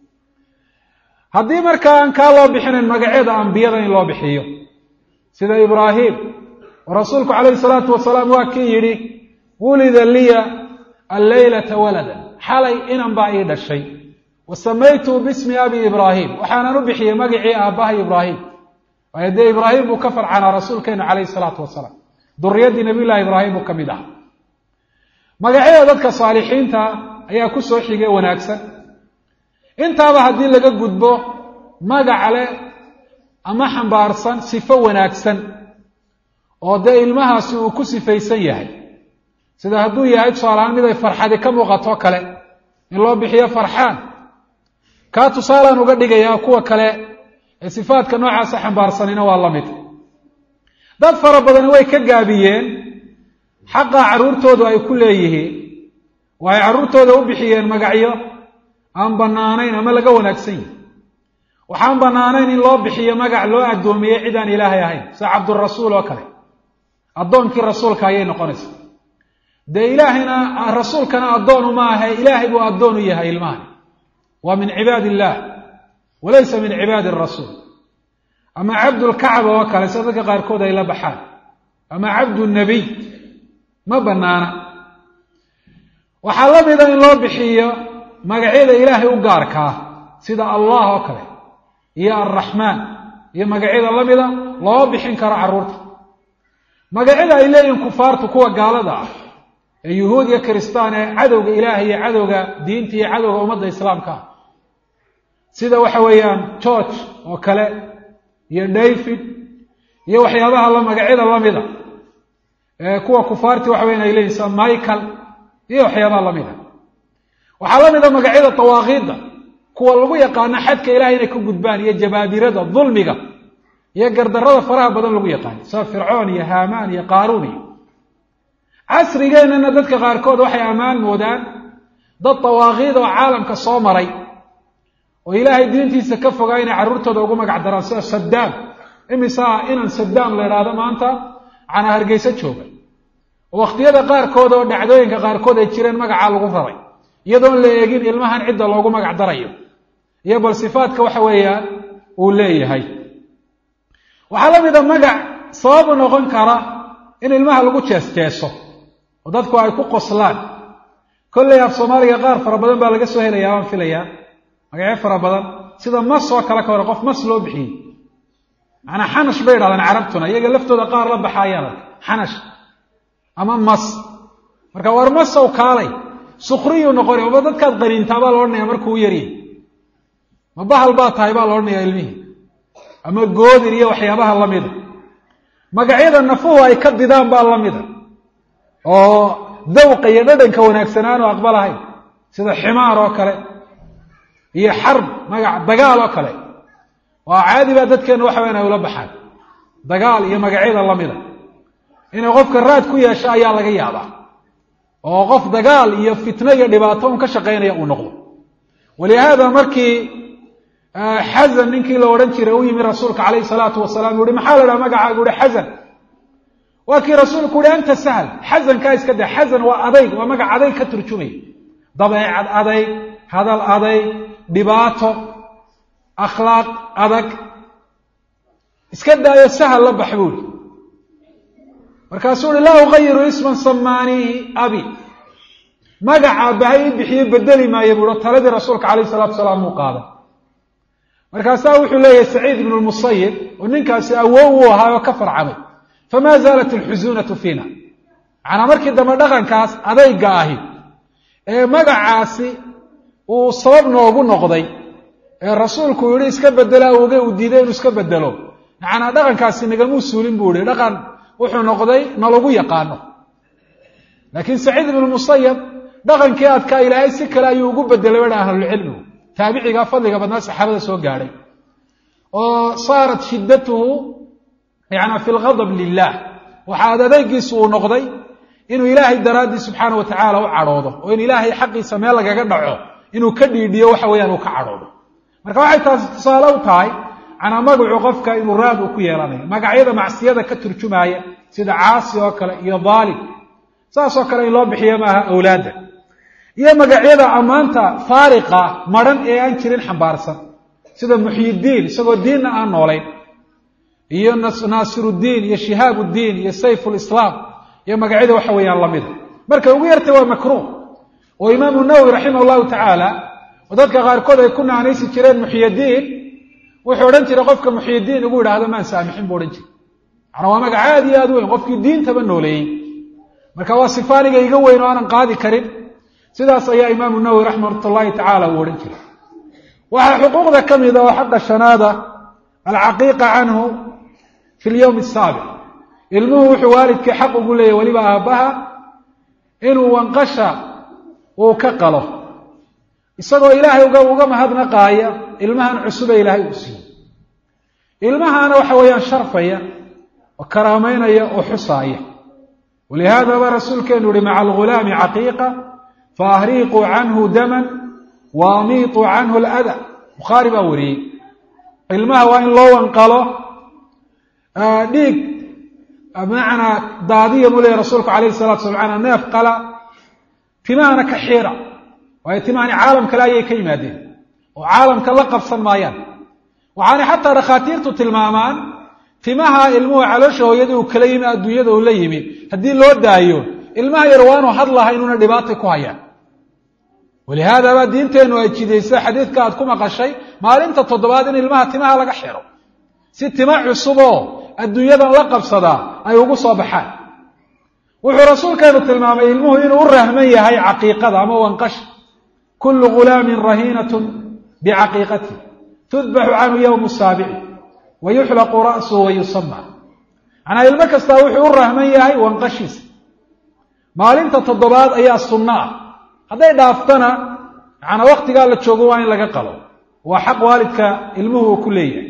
haddii markaa aan kaa loo bixinayn magacyada ambiyada in loo bixiyo sida ibraahim oo rasuulku calayhi salaatu wasalaam waa kii yidhi wulida liya alleylata waladan xalay inan baa ii dhashay wa samaytuhu bismi abi ibraahim waxaanan u bixiyey magacii aabbahay ibraahim waayo dee ibraahim buu ka farcanaa rasuulkeenu calayhi salaatu wasalaam duriyaddii nabiyullahi ibraahim buu ka mid ahaa magacyada dadka saalixiinta ayaa ku soo xigay wanaagsan intaaba haddii laga gudbo magac leh ama xambaarsan sifo wanaagsan oo dee ilmahaasi uu ku sifaysan yahay sida hadduu yahay tusaalahaan mid ay farxadi ka muuqato kale in loo bixiyo farxaan kaa tusaalaan uga dhigayaa kuwa kale ee sifaadka noocaasa xambaarsanina waa la mid dad fara badani way ka gaabiyeen xaqa carruurtoodu ay ku leeyihiin waxay carruurtooda u bixiyeen magacyo aan bannaanayn ama laga wanaagsan yihi waxaan bannaanayn in loo bixiyo magac loo addoomiyey cid aan ilaahay ahayn sida cabdurasuul oo kale addoonkii rasuulka ayay noqonaysaa dee ilaahayna rasuulkana addoonu ma ahe ilaahay buu addoon u yahay ilmahan waa min cibaadi illaah walaysa min cibaadi arasuul ama cabdulkacba oo kale sida dadka qaarkood ay la baxaan ama cabdu nabiy ma bannaana waxaa la mida in loo bixiyo magacyada ilaahay u gaarkaa sida allah oo kale iyo alraxmaan iyo magacyada la mida loo bixin karo carruurta magacyada ay leeyihiin kufaartu kuwa gaalada ah ee yuhuud iyo kiristaan ee cadowga ilaahay iyo cadowga diinta iyo cadowga ummadda islaamka ah sida waxa weeyaan george oo kale iyo david iyo waxyaabaha la magacyada lamida ee kuwa kufaarti waxa weyan ay leeyihin sida michael iyo waxyaabaha lamida waxaa la mida magacyada dawaaqiidda kuwa lagu yaqaano xadka ilahay inay ka gudbaan iyo jabaabirada dulmiga iyo gardarada faraha badan lagu yaqaano sida fircoon iyo haamaan iyo qaaruun iyo casrigeennana dadka qaarkood waxay ammaan moodaan dad dawaaqiid oo caalamka soo maray oo ilaahay diintiisa ka fogaa inay carruurtooda ugu magac daraan sida sadaam imisaa inan sadaam la idhaahdo maanta macnaa hargeyso jooga oo wakhtiyada qaarkood oo dhacdooyinka qaarkood ay jireen magacaa lagu raray iyadoon la eegin ilmahan cidda loogu magac darayo iyo bal sifaadka waxa weeyaan uu leeyahay waxaa la mida magac sababu noqon kara in ilmaha lagu jees-jeeso oo dadku ay ku qoslaan kolley af soomaaliga qaar fara badan baa laga soo helayaa waan filayaa magacyo fara badan sida mas oo kale ka hore qof mas loo bixiyey macnaa xanash bay dhahdaan carabtuna iyaga laftooda qaar la baxaayaan xanash ama mas marka war masow kaalay sukriyuu noqonay oba dadkaad qaniintaa baa la odhanaya markuu yaryahy ma bahal baa tahay baa la odhanaya ilmihii ama goodir iyo waxyaabaha lamida magacyada nafuhu ay ka didaan baa lamida oo dawqa iyo dhadhanka wanaagsanaan oo aqbalahayn sida ximaar oo kale iyo xarb magac dagaal oo kale waa caadi baa dadkeena waxa weyan ay ula baxaan dagaal iyo magacyada lamida inay qofka raad ku yeesho ayaa laga yaabaa oo qof dagaal iyo fitno iyo dhibaato un ka shaqaynaya uu noqdo walihaada markii xasan ninkii la odhan jiray u yimi rasuulka calayhi salaatu wasalaam u uhi maxaa la dhaha magacaagu uhi xasan waa kii rasuulku uhi anta sahl xasankaa iska da xasan waa adayg waa magac adayg ka turjumaya dabeecad adayg hadal adayg dhibaato akhlaaq adag iska daayo sahal la bax buuhi markaasuu uhi laa uqayiru isman samaaniihi abi magaca bahay i bixiye bedeli maayo buuhi oo taladii rasuulka calayhi salatu wasalaam uu qaaday markaasaa wuxuu leeyahay saciid ibnu lmusayib oo ninkaasi awow uu ahaa oo ka farcamay famaa zaalat alxusuunatu fiina macnaa markii dambe dhaqankaas adayga ahi ee magacaasi uu sabab noogu noqday ee rasuulku yihi iska bedela oge uu diiday inuu iska bedelo macnaa dhaqankaasi nagamuu suulin buu ihi dhaqan wuxuu noqday nalagu yaqaano laakiin saciid ibnu musayab dhaqankii adkaa ilaahay si kale ayuu ugu bedelay badha ahlulcilmigu taabiciga fadliga badnaa saxaabada soo gaadhay oo saarat shiddatuhu yana fi lgadab lilah waxaad adeygiisu uu noqday inuu ilaahay daraaddii subxaana wa tacaala u cadhoodo oo in ilaahay xaqiisa meel lagaga dhaco inuu ka dhiidhiyo waxa weeyaan uu ka cadhoodo marka waxay taasi tusaale u tahay canaa magacu qofka inuu raad uu ku yeelanayo magacyada macsiyada ka turjumaaya sida caasi oo kale iyo daalim saasoo kale in loo bixiyo maaha awlaadda iyo magacyada ammaanta faariqa madhan ee aan jirin xambaarsan sida muxyidiin isagoo diinna aan noolayn iyo naasiruddiin iyo shihaabuddiin iyo sayfulislaam iyo magacyada waxa weeyaan lamida marka ugu yartay waa makruuh oo imaamu nawowi raximah llahu tacaala oo dadka qaarkood ay ku naanaysi jireen muxyidiin wuxuu odhan jiray qofka muxyidiin ugu yidhaahdo maan saamixin buu odhan jiray macnaa waa magac aad iyo aad weyn qofkii diintaba nooleeyey marka waa sifaaniga iga weyn oo aanan qaadi karin sidaas ayaa imaamu nawowi raxmat ullahi tacaala uu odhan jiray waxaa xuquuqda ka mida oo xaqa shanaada alcaqiiqa canhu fi lyowmi asaabic ilmuhu wuxuu waalidkii xaq ugu leeyahy weliba aabbaha inuu wanqasha uu ka qalo isagoo ilaahay uga uga mahadnaqaaya ilmahan cusube ilaahay uu siiyey ilmahaana waxa weeyaan sharfaya oo karaameynaya oo xusaaya walihaadaba rasuulkeenu yihi maca algulaami caqiiqa faahriiquu canhu daman wa amiituu canhu alada bukhaari baa wariyey ilmaha waa in loo wanqalo dhiig bimacnaa daadiya mu leeyahy rasuulku calayhi salatu sala manaa neef qala timahana ka xiira waayo timahani caalam kale ayay ka yimaadeen oo caalamka la qabsan maayaan waxaanay xataa dhakhaatiirtu tilmaamaan timaha ilmuhu caloosha hooyadii uu kala yimi adduunyada uu la yimi haddii loo daayo ilmaha yar waanu hadlaha inuuna dhibaata ku hayaan walihaadaba diinteennu ay jidaysa xadiidka aad ku maqashay maalinta toddobaad in ilmaha timaha laga xiro si tima cusuboo adduunyadan la qabsadaa ay ugu soo baxaan wuxuu rasuulkeenu tilmaamay ilmuhu inuu u rahman yahay caqiiqada ama wanqasha kullu ghulaamin rahiinatun bicaqiiqati tudbaxu canhu yowmu saabici wa yuxlaqu ra'suhu wa yusama macnaa ilmo kastaa wuxuu u rahman yahay wanqashiisa maalinta toddobaad ayaa sunno ah hadday dhaaftana macnaa waktigaa la joogo waa in laga qalo waa xaq waalidka ilmuhu uu ku leeyahay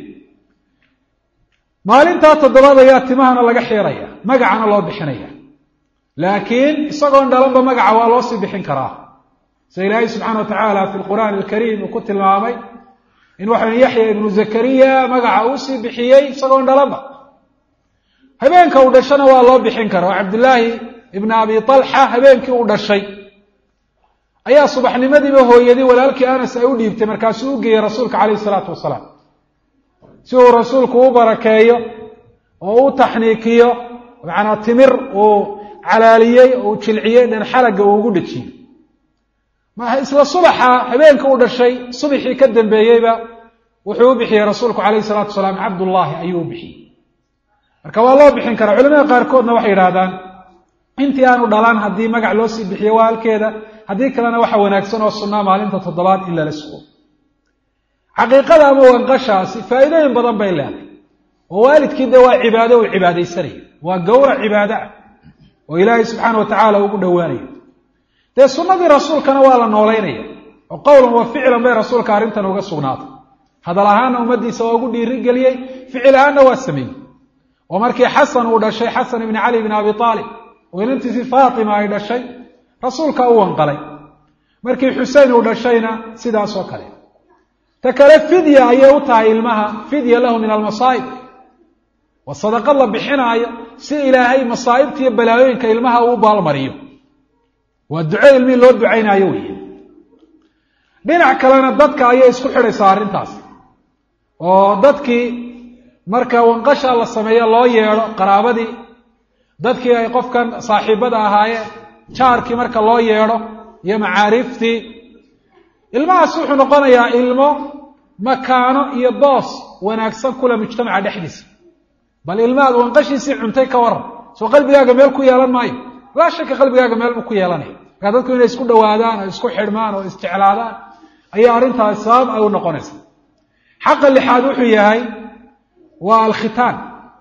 maalintaa toddobaad ayaa timahana laga xiiraya magacana loo bixinaya laakiin isagoon dhalanba magaca waa loo sii bixin karaa sida ilaahay subxaana wa tacaala fi lqur'aani alkariim uu ku tilmaamay in waxaw yaxya ibnu zakariya magaca uu sii bixiyey isagoon dhalanba habeenka uu dhashana waa loo bixin kara oo cabdillaahi ibna abi talxa habeenkii uu dhashay ayaa subaxnimadiiba hooyadii walaalkii anas ay u dhiibtay markaasuu u geeyey rasuulka calayhi salaatu wasalaam si uu rasuulku u barakeeyo oo u taxniikiyo macnaa timir uu calaaliyey oo uu jilciyey dhan xalagga uu ugu dhejiyey isla subaxa habeenka u dhashay subaxii ka dambeeyeyba wuxuu u bixiyey rasuulku calayhi salaatu wasalaam cabdullaahi ayuu u bixiyey marka waa loo bixin karaa culamada qaarkoodna waxay yidhahdaan intii aanu dhalan haddii magac loo sii bixiyo waa halkeeda haddii kalena waxa wanaagsan oo sunnaa maalinta toddobaad in lala sugo xaqiiqada ama wanqashaasi faa'iidooyin badan bay leedahay oo waalidkii dee waa cibaado uu cibaadaysanaya waa gowrac cibaado ah oo ilaahay subxaana wa tacaala ugu dhowaanayo dee sunnadii rasuulkana waa la noolaynaya oo qowlan wa ficlan bay rasuulka arrintan uga sugnaatay hadal ahaanna ummaddiisa waa ugu dhiirigeliyey ficil ahaanna waa sameeyey oo markii xasan uu dhashay xasan ibni cali bni abi aalib oo inantiisii faatima ay dhashay rasuulka u wanqalay markii xusein uu dhashayna sidaas oo kale ta kale fidya ayay u tahay ilmaha fidya lahu min almasaa'ib waa sadaqad la bixinaayo si ilaahay masaa'ibta iyo balaayooyinka ilmaha uu baalmariyo waa duco ilmihii loo ducaynaayo weeye dhinac kalena dadka ayay isku xidhaysaa arrintaas oo dadkii marka wanqasha la sameeyo loo yeedho qaraabadii dadkii ay qofkan saaxiibada ahaayeen jaarkii marka loo yeedho iyo macaariiftii ilmahaas wuxuu noqonayaa ilmo makaano iyo boos wanaagsan kule mujtamaca dhexdiisa bal ilmahaad wanqashiisii cuntay ka waran soo qalbigaaga meel ku yeelan maayo laa shaka qalbigaaga meel buu ku yeelanaya markaa dadku inay isku dhawaadaan oo isku xidhmaan oo isjeclaadaan ayaa arrintaas sabab ay u noqonaysa xaqa lixaad wuxuu yahay waa alkhitaan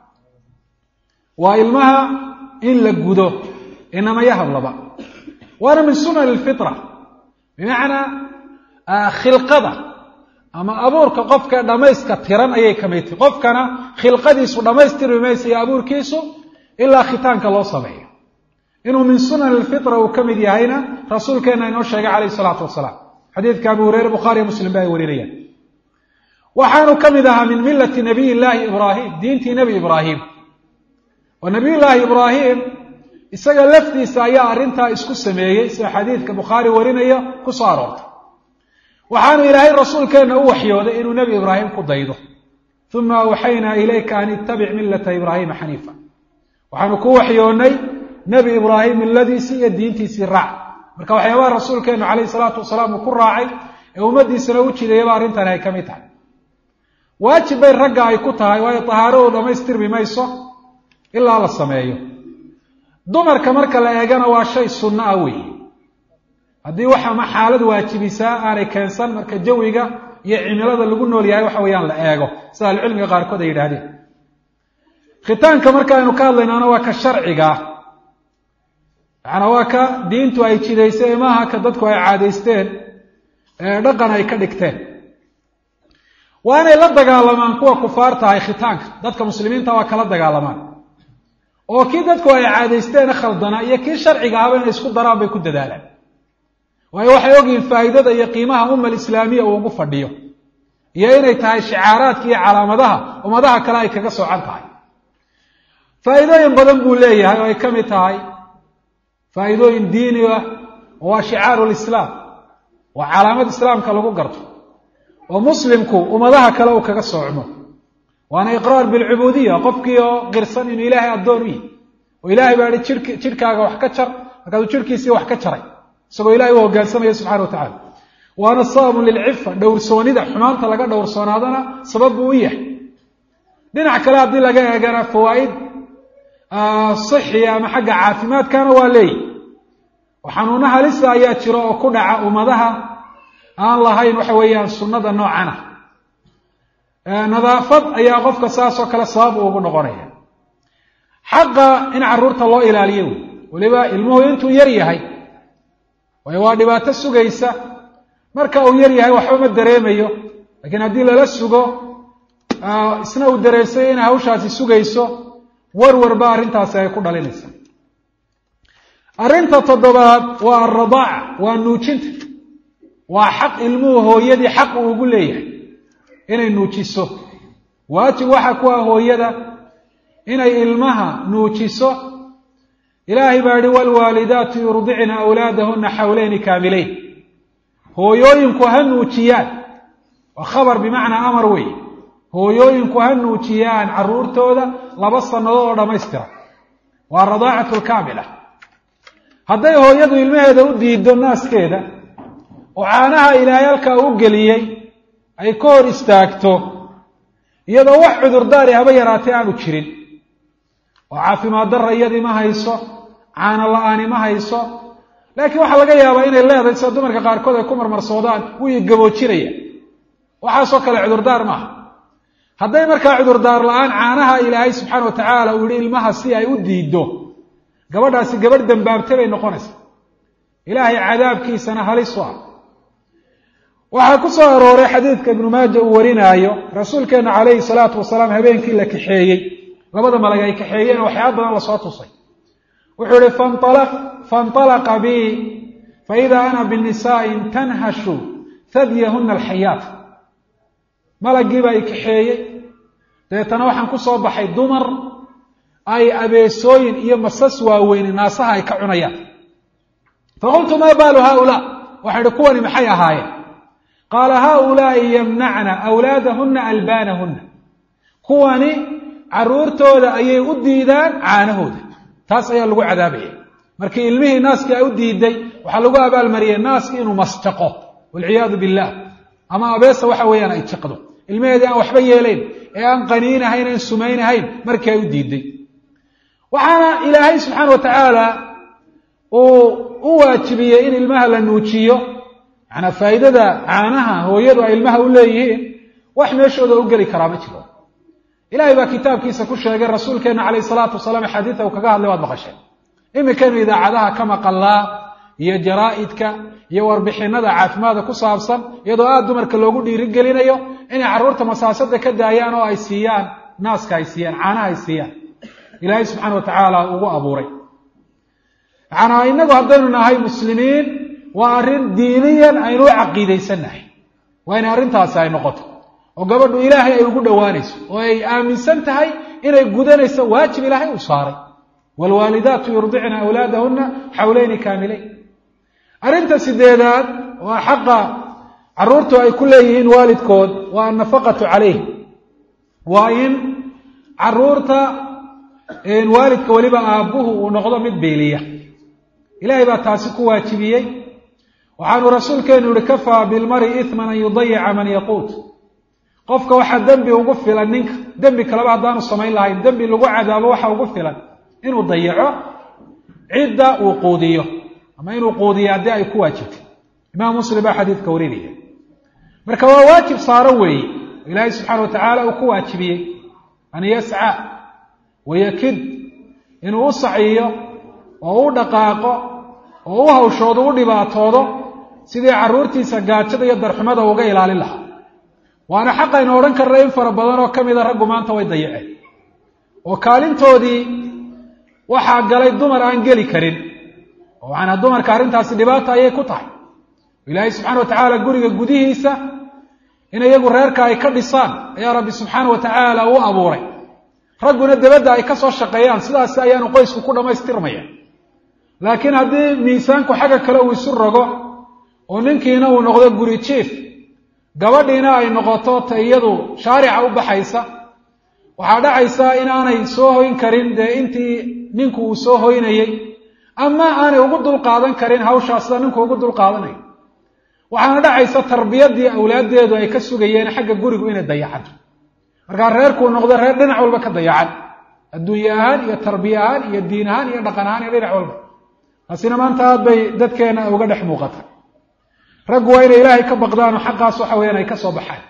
waa ilmaha in la gudo inamaya hablaba waana min sunan alfitra bimacnaa khilqada ama abuurka qofka dhammayska tiran ayay ka mid tahi qofkana khilqadiisu dhammaystirmi maysa iyo abuurkiisu ilaa khitaanka loo sameeyo inuu min sunan alfitra uu ka mid yahayna rasuulkeenna inoo sheegay calayhi salaatu wasalaam xadiidka abu hureyre bukhaariyo muslim ba ay warinayaan waxaanu ka mid ahaa min millati nabiy llaahi ibraahim diintii nebi ibraahim oo nabiy llaahi ibraahim isaga laftiisa ayaa arrintaa isku sameeyey sida xadiidka bukhaari warinaya ku soo aroortay waxaanu ilaahay rasuulkeenna u waxyooday inuu nebi ibraahim ku daydo uma awxaynaa ilayka an ittabic millata ibraahiima xaniifa waxaanu ku waxyoonnay nebi ibraahim milladiisii iyo diintiisii raac marka waxyaabaha rasuulkeennu calayhi salaatu wasalaam uu ku raacay ee ummaddiisana u jidayaba arrintani ay ka mid tahay waajib bay ragga ay ku tahay waayo tahaaradu dhammaystirmi mayso ilaa la sameeyo dumarka marka la eegana waa shay sunno ah weeye haddii waxa ma xaalad waajibisaa aanay keensan marka jawiga iyo cimilada lagu nool yahay waxa weeyaan la eego sida ahlucilmiga qaarkood ay yidhahdeen khitaanka markaaynu ka hadlaynaana waa ka sharciga macanaa waa ka diintu ay jidaysay maaha ka dadku ay caadaysteen ee dhaqan ay ka dhigteen waa inay la dagaalamaan kuwa kufaar tahay khitaanka dadka muslimiinta waa kala dagaalamaan oo kii dadku ay caadaysteene khaldanaa iyo kii sharciga ahaba inay isku daraan bay ku dadaalaan waayo waxay ogyihiin faa'iidada iyo qiimaha umma alislaamiya uu ugu fadhiyo iyo inay tahay shicaaraadka iyo calaamadaha ummadaha kale ay kaga soocan tahay faa'iidooyin badan buu leeyahay oo ay ka mid tahay faa'iidooyin diini ah oo waa shicaaru lislaam waa calaamad islaamka lagu garto oo muslimku ummadaha kale uu kaga soocmo waana iqraar bilcubuudiya qofkii oo qirsan inuu ilaahay addoon u yihi oo ilaahay baa ihi jidhk jidhkaaga wax ka jar markaasuu jidhkiisii wax ka jaray isagoo ilahay u hoggaansamaya subxana wa tacala waana sababun lilcifa dhowrsoonida xumaanta laga dhowrsoonaadana sabab buu u yahay dhinac kale haddii laga eegana fawaa'id sixiya ama xagga caafimaadkana waa leeyihi oo xanuuno halisa ayaa jiro oo ku dhaca ummadaha aan lahayn waxa weeyaan sunnada noocana nadaafad ayaa qofka saas oo kale sabab uu ugu noqonaya xaqa in carruurta loo ilaaliyo wey weliba ilmuhu intuu yar yahay waayo waa dhibaato sugaysa marka uu yar yahay waxba ma dareemayo laakiin haddii lala sugo isna uu dareensay inay hawshaasi sugayso warwarba arrintaasi ay ku dhalinaysa arrinta toddobaad waa alradaaca waa nuujinta waa xaq ilmuhu hooyadii xaq uu ugu leeyahay inay nuujiso waajib waxaa ku ah hooyada inay ilmaha nuujiso ilaahay baa yihi waalwaalidaatu yurdicna awlaadahuna xawleyni kaamileyn hooyooyinku ha nuujiyaan waa khabar bimacnaa amar weeye hooyooyinku ha nuujiyaan carruurtooda laba sannadood oo dhammaystira waa radaacatu lkaamila hadday hooyadu ilmaheeda u diido naaskeeda oo caanaha ilaahay halkaa u geliyey ay ka hor istaagto iyadoo wax cudurdaari haba yaraatee aanu jirin oo caafimaad darra iyadii ma hayso caano la-aani ma hayso laakiin waxaa laga yaabaa inay leedahay sida dumarka qaarkood ay ku marmarsoodaan wuu gaboojinaya waxaasoo kale cudurdaar maaha hadday markaa cudurdaar la-aan caanaha ilaahay subxaana wa tacaala uu yihi ilmaha si ay u diiddo gabadhaasi gabadh dambaabtay bay noqonaysaa ilaahay cadaabkiisana halis u ah waxaa ku soo arooray xadiidka ibnu maaja uu warinaayo rasuulkeenna calayhi salaatu wasalaam habeenkii la kaxeeyey labada malag ay kaxeeyeen waxyaaba badan lasoo tusay wuxuu ihi faاnطalaqa bi faida ana binisaa'in tanhashu hadyahuna alxayaat malaggiiba ay kaxeeyey dabeetana waxaan ku soo baxay dumar ay abeesooyin iyo masas waaweyni naasaha ay ka cunayaan faqultu maa baalu haaulaa waxaan ihi kuwani maxay ahaayeen qaala haaulaai yamnacna awlaadahuna albaanahuna kuwani caruurtooda ayay u diidaan caanahooda taas ayaa lagu cadaabaya markii ilmihii naaskii ay u diiday waxaa lagu abaalmariyey naaskii inuu masjaqo walciyaadu billah ama abeesa waxa weeyaan ay jiqdo ilmaheedii aan waxba yeelayn ee aan qaniinahayn aan sumaynahayn markii ay u diiday waxaana ilaahay subxaana wa tacaala uu u waajibiyey in ilmaha la nuujiyo manaa faa'iidada caanaha hooyadu ay ilmaha u leeyihiin wax meeshooda u geli karaa ma jiro ilahay baa kitaabkiisa ku sheegay rasuulkeenna calayh salaatu wasalaam xadiida uu kaga hadlay waad maqasheen iminkaynu idaacadaha ka maqallaa iyo jaraa'idka iyo warbixinada caafimaadka ku saabsan iyadoo aada dumarka loogu dhiirigelinayo inay carruurta masaasada ka daayaan oo ay siiyaan naaska ay siiyaan caanaha ay siiyaan ilaahay subxaana wa tacaala ugu abuuray macanaa innagu haddaynu nahay muslimiin waa arrin diiniyan aynu u caqiidaysannahay waa inay arrintaasi ay noqoto oo gabadhu ilaahay ay ugu dhowaanayso oo ay aaminsan tahay inay gudanayso waajib ilaahay uu saaray waalwaalidaatu yurdicna awlaadahuna xawleyni kaamileyn arrinta sideedaad waa xaqa carruurtu ay ku leeyihiin waalidkood waa annafaqatu calayhim waa in carruurta waalidka weliba aabbuhu uu noqdo mid beeliya ilaahay baa taasi ku waajibiyey waxaanu rasuulkeenu yihi kafaa bilmari iman an yudayica man yaquut qofka waxaa dembi ugu filan ninka dembi kaleba haddaanu samayn lahayn dembi lagu cadaabo waxa ugu filan inuu dayaco cidda uu quudiyo ama inuu quudiyo haddii ay ku waajibtay imaam muslim baa xadiidka warinaya marka waa waajib saaran weeye ilaahay subxaana wa tacaala uu ku waajibiyey an yasca wayakid inuu u saciyo oo u dhaqaaqo oo u hawshoodo u dhibaatoodo sidii carruurtiisa gaajada iyo darxumada uga ilaalin lahaa waana xaqaynu odhan karna in fara badan oo ka mida raggu maanta way dayaceen oo kaalintoodii waxaa galay dumar aan geli karin oo macanaa dumarka arrintaasi dhibaata ayay ku tahay ilaahay subxana wa tacaala guriga gudihiisa in iyagu reerka ay ka dhisaan ayaa rabbi subxaana wa tacaala u abuuray ragguna debadda ay ka soo shaqeeyaan sidaasi ayaanu qoysku ku dhammaystirmaya laakiin haddii miisaanku xagga kale uu isu rogo oo ninkiina uu noqdo guri jiif gabadhiina ay noqoto ta iyadu shaarica u baxaysa waxaa dhacaysa inaanay soo hoyn karin dee intii ninku uu soo hoynayey ama aanay ugu dulqaadan karin hawshaas sida ninku ugu dulqaadanayo waxaana dhacaysa tarbiyadii awlaaddeedu ay ka sugayeen xagga gurigu inay dayacanto markaa reerkuu noqdo reer dhinac walba ka dayacan adduunye ahaan iyo tarbiye ahaan iyo diin ahaan iyo dhaqan ahaan iyo dhinac walba taasina maanta aad bay dadkeena uga dhex muuqata raggu waa inay ilaahay ka baqdaan oo xaqaas waxa weyaan ay ka soo baxaan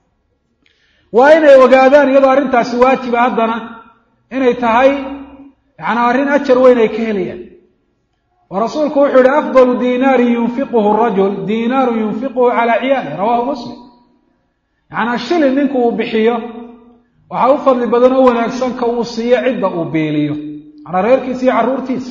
waa inay ogaadaan iyadoo arrintaasi waajiba haddana inay tahay yacanaa arrin ajar weyn ay ka helayaan oo rasuulku wuxuu yihi afdalu diinaarin yunfiquhu rajul diinaaru yunfiquhu calaa ciyaali rawahu muslim yacanaa shilin ninku uu bixiyo waxaa u fadli badan oo wanaagsan ka uu siiyo cidda uu beeliyo macanaa reerkiisa iyo carruurtiisa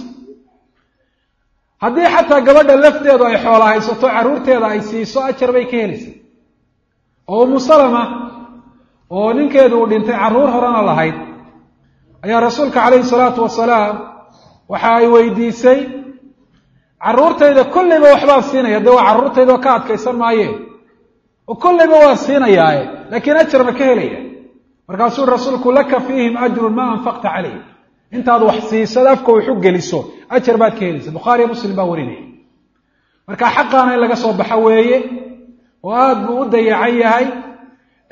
haddii xataa gabadha lafteedu ay xoola haysato carruurteeda ay siiso ajar bay ka helaysaa oo umu salama oo ninkeedu uu dhintay carruur horena lahayd ayaa rasuulka calayhi salaatu wasalaam waxa ay weydiisay carruurtayda kolleyba waxbaan siinaya dee waa carruurtayda oo ka adkaysan maaye oo kolleyba waan siinayaaye laakiin ajar ma ka helaya markaasuu rasuulku laka fiihim ajrun maa anfaqta calayh intaad wax siisad afka waxu geliso ajar baad ka helaysa bukhaariyo muslim baa warinaya marka xaqaana in laga soo baxo weeye oo aada buu u dayacan yahay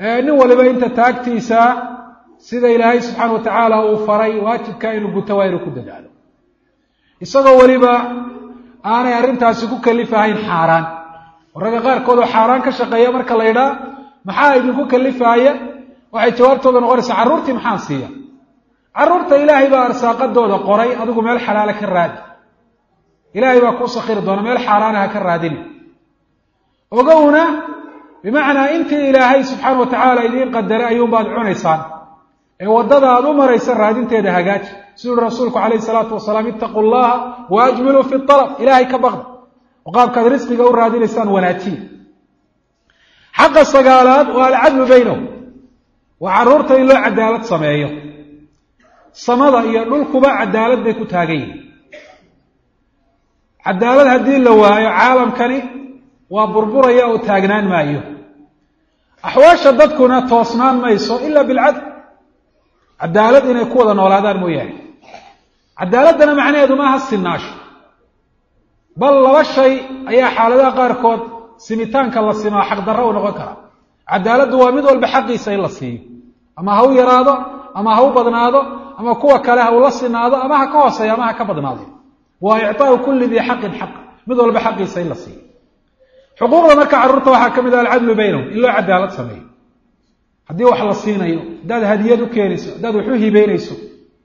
nin waliba inta taagtiisa sida ilaahay subxaana wa tacaala uu faray waajibka inuu guto waa inuu ku dadaalo isagoo weliba aanay arrintaasi ku kalifahayn xaaraan oo ragga qaarkood oo xaaraan ka shaqeeya marka la ydhaa maxaa idinku kalifaaya waxay jawaabtooda noqonaysaa carruurtii maxaan siiya carruurta ilaahay baa arsaaqadooda qoray adigu meel xalaala ka raadi ilaahay baa kuu sakhiri doona meel xaaraana ha ka raadini ogowna bimacnaa intii ilaahay subxaana wa tacaala idiin qadaray ayuunbaad cunaysaan ee waddada aad u maraysa raadinteeda hagaaji siduu uhi rasuulku calayhi salaatu wasalaam ittaquu llaha wa ajmiluu fi alab ilaahay ka baqda oo qaabkaad risqiga u raadinaysaan wanaajiya xaqa sagaalaad waa alcadlu baynahum waa carruurta in loo cadaalad sameeyo samada iyo dhulkuba cadaalad bay ku taagan yihin cadaalad haddii la waayo caalamkani waa burburaya oo taagnaan maayo axwaasha dadkuna toosnaan mayso ila bilcadl cadaalad inay ku wada noolaadaan mooyaane cadaaladdana macnaheedu maaha sinaasho bal laba shay ayaa xaaladaha qaarkood simitaanka la simaa xaqdarro u noqon kara cadaaladdu waa mid walba xaqiisa in la siiyo ama ha u yaraado ama ha u badnaado ama kuwa kale ha ula sinaado ama ha ka hooseeyo ama ha ka badnaado waa ictaau kulli dii xaqin xaq mid walba xaqiisa in la siiyo xuquuqda marka carruurta waxaa ka mid ah alcadlu baynahum in loo cadaalad sameeyo haddii wax la siinayo haddaad hadiyad u keenayso haddaad wax u hibeynayso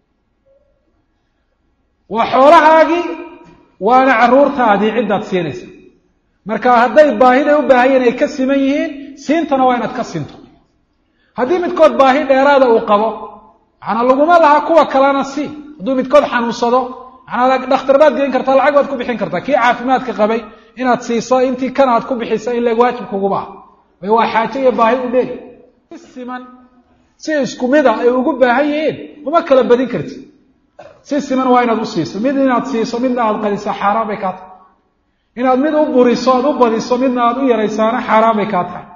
waa xoolahaagii waana carruurtaadii ciddaad siinaysa marka hadday baahiday u baahayeen ay ka siman yihiin siintana waa inaad ka sinto haddii midkood baahi dheeraada uu qabo macnaa laguma laha kuwa kalena si hadduu midkood xanuunsado manaa dhakhtar baad geen kartaa lacag baad ku bixin kartaa kii caafimaadka qabay inaad siiso intii kan aad ku bixisa in leg waajib kuguma ah way waa xaajo iyo baahi u dheeri si siman si isku mida ay ugu baahan yihiin uma kala badin kartid si siman waa inaad u siiso mid inaad siiso midna aad qadiso xaaraan bay kaa tahay inaad mid u buriso aad u badiso midna aad u yaraysaana xaaraan bay kaa tahay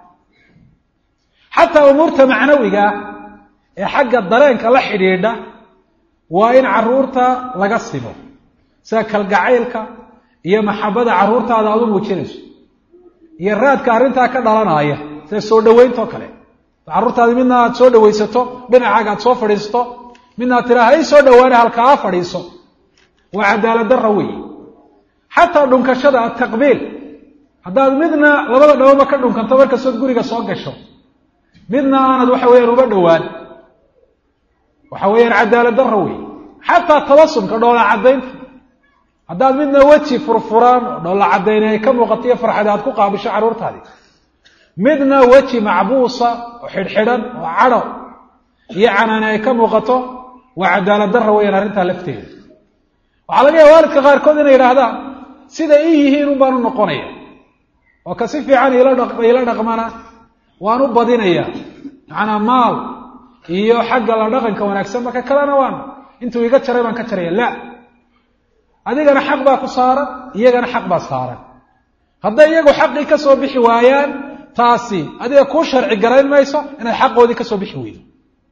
xataa umuurta macnawiga ah ee xagga dareenka la xidhiidha waa in carruurta laga simo sida kalgacaylka iyo maxabada carruurtaada aad u muujinayso iyo raadka arrintaa ka dhalanaya sida soo dhaweynto kale carruurtaadi midna aad soo dhawaysato dhinacaaga aad soo fadhiisato midna aad tiraa hay soo dhawaana halkaa fadhiiso waa cadaalad darra weeye xataa dhunkashada ataqbiil haddaad midna labada dhawaba ka dhunkanto markastood guriga soo gasho midna aanad waxa weyaan uba dhowaan waxa weeyaan cadaalad darra weeye xataa tabasumka dhoola caddaynta haddaad midna weji furfuraan oo dhoolla caddayni ay ka muuqato iyo farxad aad ku qaabisho carruurtaadii midna weji macbuusa oo xidhxidhan oo cadho iyo canaani ay ka muuqato waa cadaalad darra weeyaan arrintaa lafteeda waxaa laga yaaba waalidka qaarkood inay yidhaahdaan sida ii yihiin un baan u noqonaya oo ka si fiican iila dhaqmana waan u badinaya macnaa maal iyo xagga la dhaqanka wanaagsan marka kalena waan intuu iga jaray baan ka jaraya la adigana xaq baa ku saaran iyagana xaq baa saaran hadday iyagu xaqii ka soo bixi waayaan taasi adiga kuu sharci garayn mayso inaad xaqoodii ka soo bixi weydo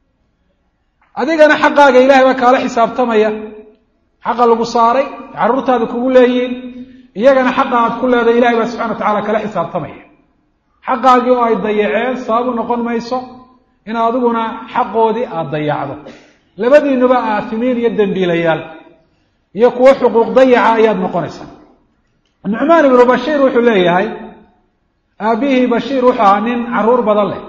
adigana xaqaaga ilahay baa kaala xisaabtamaya xaqa lagu saaray carruurtaada kugu leeyihiin iyagana xaqa aad ku leedahay ilahay baa subxana wa tacala kala xisaabtamaya xaqaagii oo ay dayaceen sababu noqon mayso in adiguna xaqoodii aada dayacdo labadiinuba aafimiin iyo dembiilayaal iyo kuwo xuquuq dayaca ayaad noqonaysaa nucmaan ibnu bashiir wuxuu leeyahay aabihii bashiir wuxuu ahaa nin carruur badan leh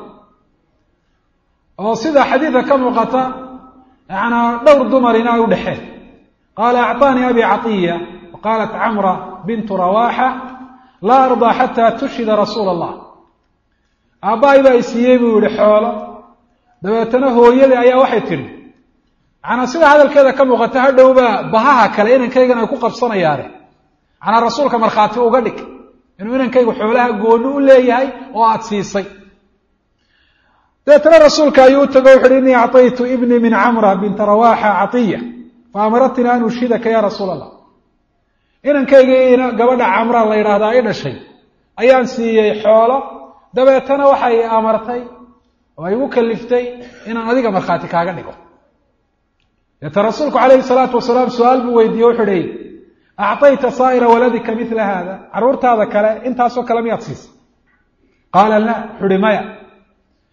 oo sida xadiidka ka muuqata yanaa dhowr dumarina ay u dhexeen qaala acطaanii abi catiya wa qaalat camra bintu rawaaxa laa ardaa xataa tushhida rasuula allah aabbahay baa isiiyey buu yihi xoolo dabeetana hooyadii ayaa waxay tidhi manaa sida hadalkeeda ka muuqata hadhowbaa bahaha kale inankaygan ay ku qabsanayaane manaa rasuulka markhaati uga dhig inuu inankaygu xoolaha gooni u leeyahay oo aada siisay dabeetana rasuulka ayuu u tago wuxu uhi innii acطaytu ibnii min camra binta rawaaxa catiya fa amaratnii an ushhidaka ya rasuula allah inankaygii gabadha camra la yidhaahdaa i dhashay ayaan siiyey xoolo dabeetana waxay amartay oo ay igu kaliftay inaan adiga markhaati kaaga dhigo deeta rasuulku calayhi salaatu wasalaam su-aal buu weydiiye wuxu uhi acطayta saa'ira waladika mila hada carruurtaada kale intaasoo kale miyaad siisay qaala la wuxu uhi maya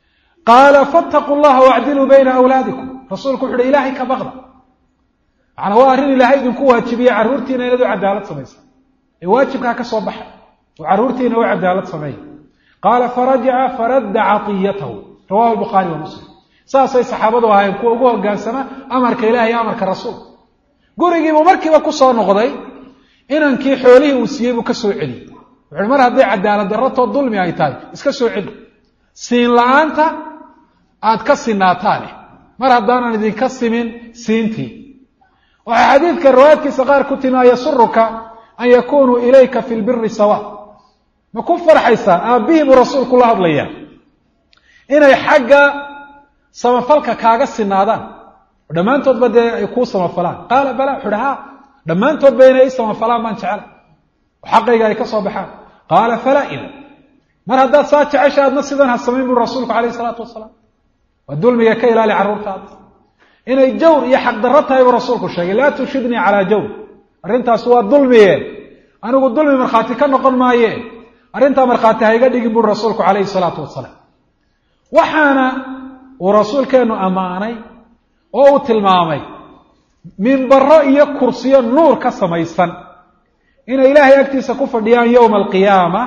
qaala fattaquu llaha wacdiluu bayna awlaadikum rasuulku wuxu uhi ilaahay ka baqda macnaa waa arrin ilaahay idinku waajibiye carruurtiina inaad u cadaalad samaysa ee waajibkaa ka soo baxa oo carruurtiina u cadaalad sameeya qaala farajaca faradda caطiyatahu rawahu lbukhaari wa muslim saasay saxaabadu ahaayeen kuwa ugu hogaansama amarka ilahi iyo amarka rasuulka gurigiibuu markiiba ku soo noqday inankii xoolihii uu siiyey buu ka soo celiyey wuxuuhi mar hadday cadaalad darratoo dulmi ay tahay iska soo celi siin la-aanta aad ka sinaataane mar haddaanan idinka simin siintii waxaa xadiidka riwaayadkiisa qaar ku timi an yasuruka an yakunuu ilayka fi lbiri sawa ma ku farxaysaa aabbihii buu rasuulku la hadlayaa inay xagga samafalka kaaga sinaadaan oo dhammaantoodba dee ay kuu samafalaan qaala bala wuxu uhi ha dhammaantoodba inay i samafalaan baan jecela oo xaqayga ay ka soo baxaan qaala falaa idan mar haddaad saa jecesha adna sidan ha samayn buri rasuulku calayh isalaatu wasalaam waa dulmiga ka ilaali carruurtaada inay jawr iyo xaqdarro tahay buu rasuulku sheegay laa tushidnii calaa jawr arrintaas waa dulmiye anigu dulmi markhaati ka noqon maaye arrintaa markhaati ha iga dhigin buri rasuulku calayhi salaatu wasalaam waxaana uu rasuulkeennu ammaanay oo uu tilmaamay minbaro iyo kursiyo nuur ka samaysan inay ilaahay agtiisa ku fadhiyaan yowma alqiyaama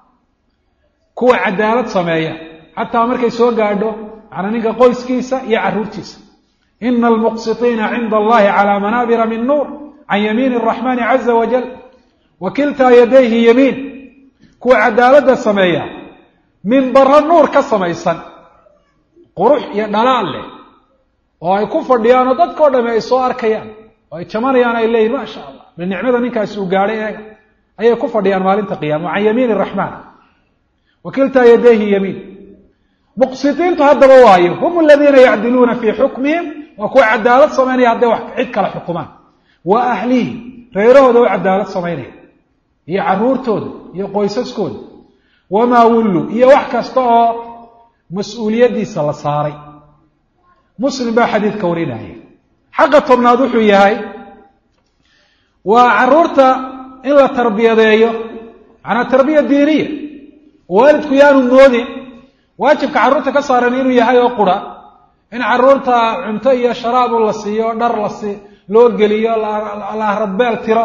kuwa cadaalad sameeya xataa markay soo gaadho macnaa ninka qoyskiisa iyo carruurtiisa ina almuqsitiina cinda allahi calaa manaabira min nuur can yamiini araxmaani caza wajal wa kiltaa yadayhi yamiin kuwa cadaaladda sameeya minbaro nuur ka samaysan qurux iyo dhalaal leh oo ay ku fadhiyaan oo dadkao dhami ay soo arkayaan oo ay jamanayaan ay leeyihin maa sha allah bal nicmada ninkaasi uu gaadhay eega ayay ku fadhiyaan maalinta qiyama can yamiin araxmaan wa kiltaa yadayhi yamiin muqsitiintu haddaba waayo hum aladiina yacdiluuna fii xukmihim waa kuwa cadaalad samaynaya hadday wax cid kala xukumaan wa ahlihi reerahooda u cadaalad samaynaya iyo carruurtooda iyo qoysaskooda wamaa wullu iyo wax kasta oo mas-uuliyaddiisa la saaray muslim baa xadiidka warinaya xaqa tobnaad wuxuu yahay waa carruurta in la tarbiyadeeyo macnaa tarbiya diiniya waalidku yaanu moodin waajibka carruurta ka saaran inuu yahay oo qura in carruurta cunto iyo sharaabu la siiyo dhar lasi loo geliyo la ahradbeel tiro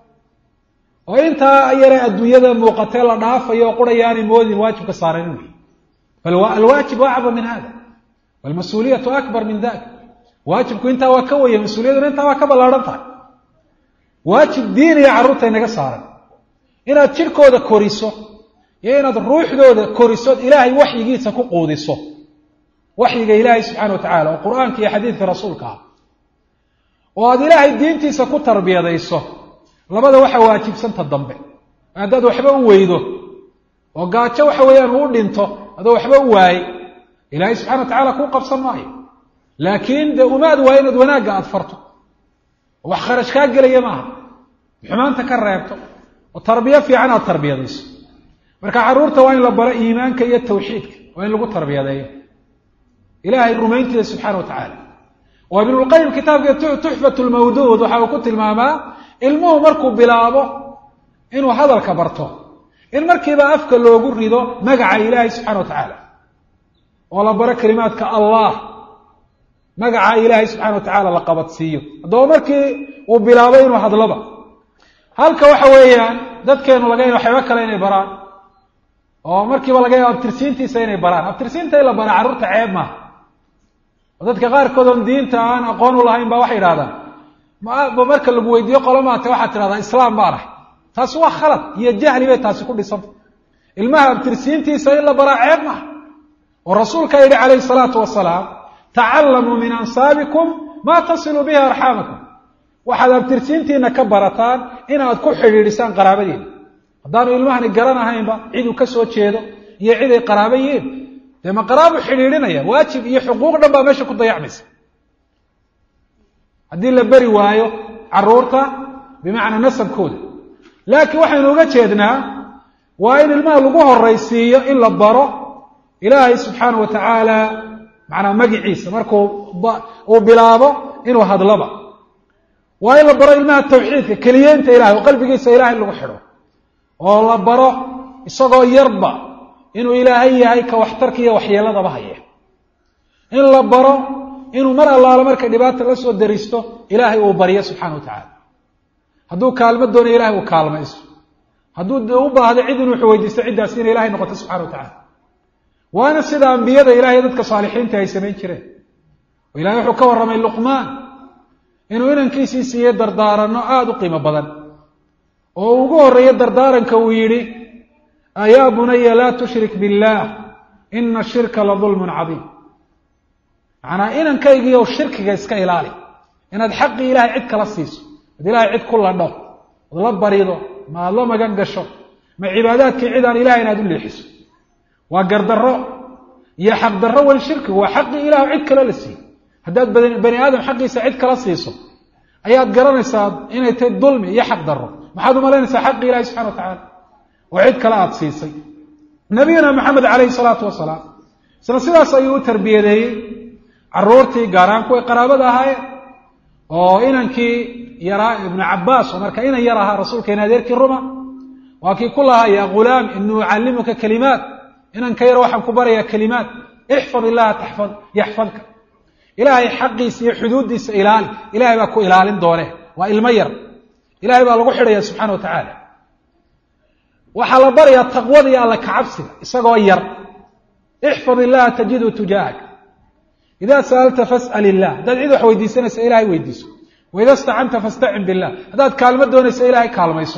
oo intaa yare adduunyada muuqatee la dhaafayo oo qura yaanay moodin waajibka saaran inuu yahay bal alwaajib acdam min hada walmas-uuliyatu akbar min dalik waajibku intaa waa ka waya mas-uuliyaduna intaa waa ka ballaadhan tahay waajib diiniya carruurta inaga saaran inaad jidhkooda koriso iyo inaad ruuxdooda koriso ilaahay waxyigiisa ku quudiso waxyiga ilaahay subxana wa tacala oo qur-aanka iyo xadiidka rasuulka ah oo aad ilaahay diintiisa ku tarbiyadayso labada waxa waajibsanta dambe haddaad waxba u weydo oo gaajo waxa weeyaan uu dhinto adoo waxba u waayey ilaahay subxana wa tacala kuu qabsan maayo laakiin dee umaad waayo inaad wanaagga aada farto oo wax kharash kaa gelaya maaha xumaanta ka reebto oo tarbiyo fiican aad tarbiyadayso marka carruurta waa in la baro iimaanka iyo tawxiidka waa in lagu tarbiyadeeyo ilaahay rumayntiisa subxana wa tacaala oo ibnulqayim kitaabka tuxfat lmawduud waxa uu ku tilmaamaa ilmuhu markuu bilaabo inuu hadalka barto in markiiba afka loogu rido magaca ilaahay subxana wa tacaala oo la baro kelimaadka allah magaca ilaahay subxana wa tacaala la qabadsiiyo haddaba markii uu bilaabo inuu hadloba halka waxa weeyaan dadkeenu laga ya waxyaaba kale inay baraan oo markiiba laga yaabo abtirsiintiisa inay baraan abtirsiinta in la bara carruurta ceeb maaha oo dadka qaarkood oon diinta aan aqoon u lahayn ba waxay idhahdaan ma marka lagu weydiiyo qolo maate waxaad tidhahdaa islaam baan ahay taasi waa khalad iyo jahli bay taasi ku dhisanta ilmaha abtirsiintiisa in la baraa ceeb maaha oo rasuulka yidhi calayhi salaatu wasalaam tacallamuu min ansaabikum maa tasiluu bihi arxaamakum waxaad abtirsiintiina ka barataan inaad ku xidhiidhisaan qaraabadiina haddaanu ilmahani garanahaynba ciduu ka soo jeedo iyo cid ay qaraabo yihiin dee ma qaraabu xidhiidhinaya waajib iyo xuquuq dhan baa meesha ku dayacmaysa haddii la beri waayo carruurta bimacnaa nasabkooda laakiin waxaynu uga jeednaa waa in ilmaha lagu horaysiiyo in la baro ilaahay subxaana wa tacaala macnaa magiciisa markuu uu bilaabo inuu hadloba waa in la baro ilmaha tawxiidka keliyeynta ilahay oo qalbigiisa ilahay lagu xidho oo la baro isagoo yarba inuu ilaahay yahay ka waxtarka iyo waxyeeladaba haya in la baro inuu mar allaalo markay dhibaata la soo daristo ilaahay uu baryo subxana wa tacaala hadduu kaalmo doonayo ilahay uu kaalmayso hadduu u baahdo cid inuu weydiisto ciddaasi inay ilahay noqoto subxana wa tacala waana sida ambiyada ilahay dadka saalixiinta ay samayn jireen oo ilahay wuxuu ka warramay luqmaan inuu inankiisii siiyey dardaaranno aada u qiimo badan oo ugu horreeya dardaaranka uu yidhi yaa bunaya laa tushrik biاllah ina shirka la dulmun cadiim macnaa inankaygiiyow shirkiga iska ilaali inaad xaqii ilahay cid kala siiso ad ilahay cid ku ladho od la barido ma aad la magan gasho ma cibaadaadkii cid aan ilahay inaad u leexiso waa gardarro iyo xaqdarro weli shirkigu waa xaqii ilah cid kale la siiyo haddaad bani aadam xaqiisa cid kala siiso ayaad garanaysaa inay tahay dulmi iyo xaq darro maxaad umalaynaysaa xaqii ilahi subxana wa tacaala oo cid kale aada siisay nabiyuna maxamed calayhi salaatu wasalaam isla sidaas ayuu u tarbiyadeeyey caruurtii gaaraan kuway qaraabada ahaayeen oo inankii yaraa ibnu cabaas oo marka inan yar ahaa rasuulkeena adeerkii ruma waa kii ku lahaa yaa ghulaam inii ucallimuka kalimaat inanka yar waxaan ku barayaa kalimaat ixfad illaha taxfad yaxfadka ilaahay xaqiisa iyo xuduuddiisa ilaali ilahay baa ku ilaalin doone waa ilmo yar ilahay baa lagu xidhaya subxana wa tacaala waxaa la barayaa taqwada iyo alla kacabsiga isagoo yar ixfad illaha tajidu tujaahak idaa sa'alta fas'al illah haddaad cid wax weydiisanaysa ilahay weydiiso waida stacanta fastacin billah haddaad kaalmo doonaysa ilahay kaalmayso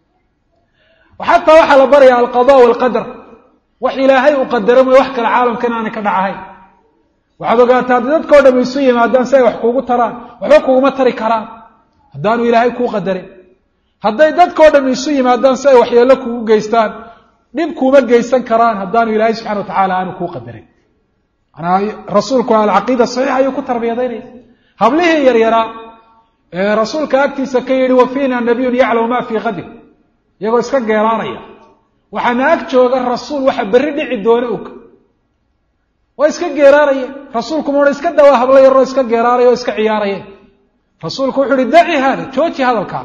xataa waxaa la baraya alqada walqadar wax ilaahay uu qadaro mooye wax kale caalamkan aanay ka dhacahayn waxaad ogaataa hadda dadkao dham isu yimaadaan si ay wax kuugu taraan waxba kuguma tari karaan haddaanu ilaahay kuu qadarin hadday dadkao dham isu yimaadaan si ay waxyeello kuugu geystaan dhib kuuma geysan karaan haddaanu ilaahay subxana wa tacaala aanu kuu qadarin manaa rasuulku alcaqiida saxiix ayuu ku tarbiyadaynaya hablihii yaryaraa ee rasuulka agtiisa ka yidhi wa fiina nabiyun yaclamu ma fii qadin iyagoo iska geeraanaya waxaana ag jooga rasuul waxa berri dhici doona og waa iska geeraarayeen rasuulku ma odhan iska dawaa hablo yaroo iska geeraaraya oo iska ciyaarayeen rasuulku wuxuu uhi daci haada jooji hadalkaa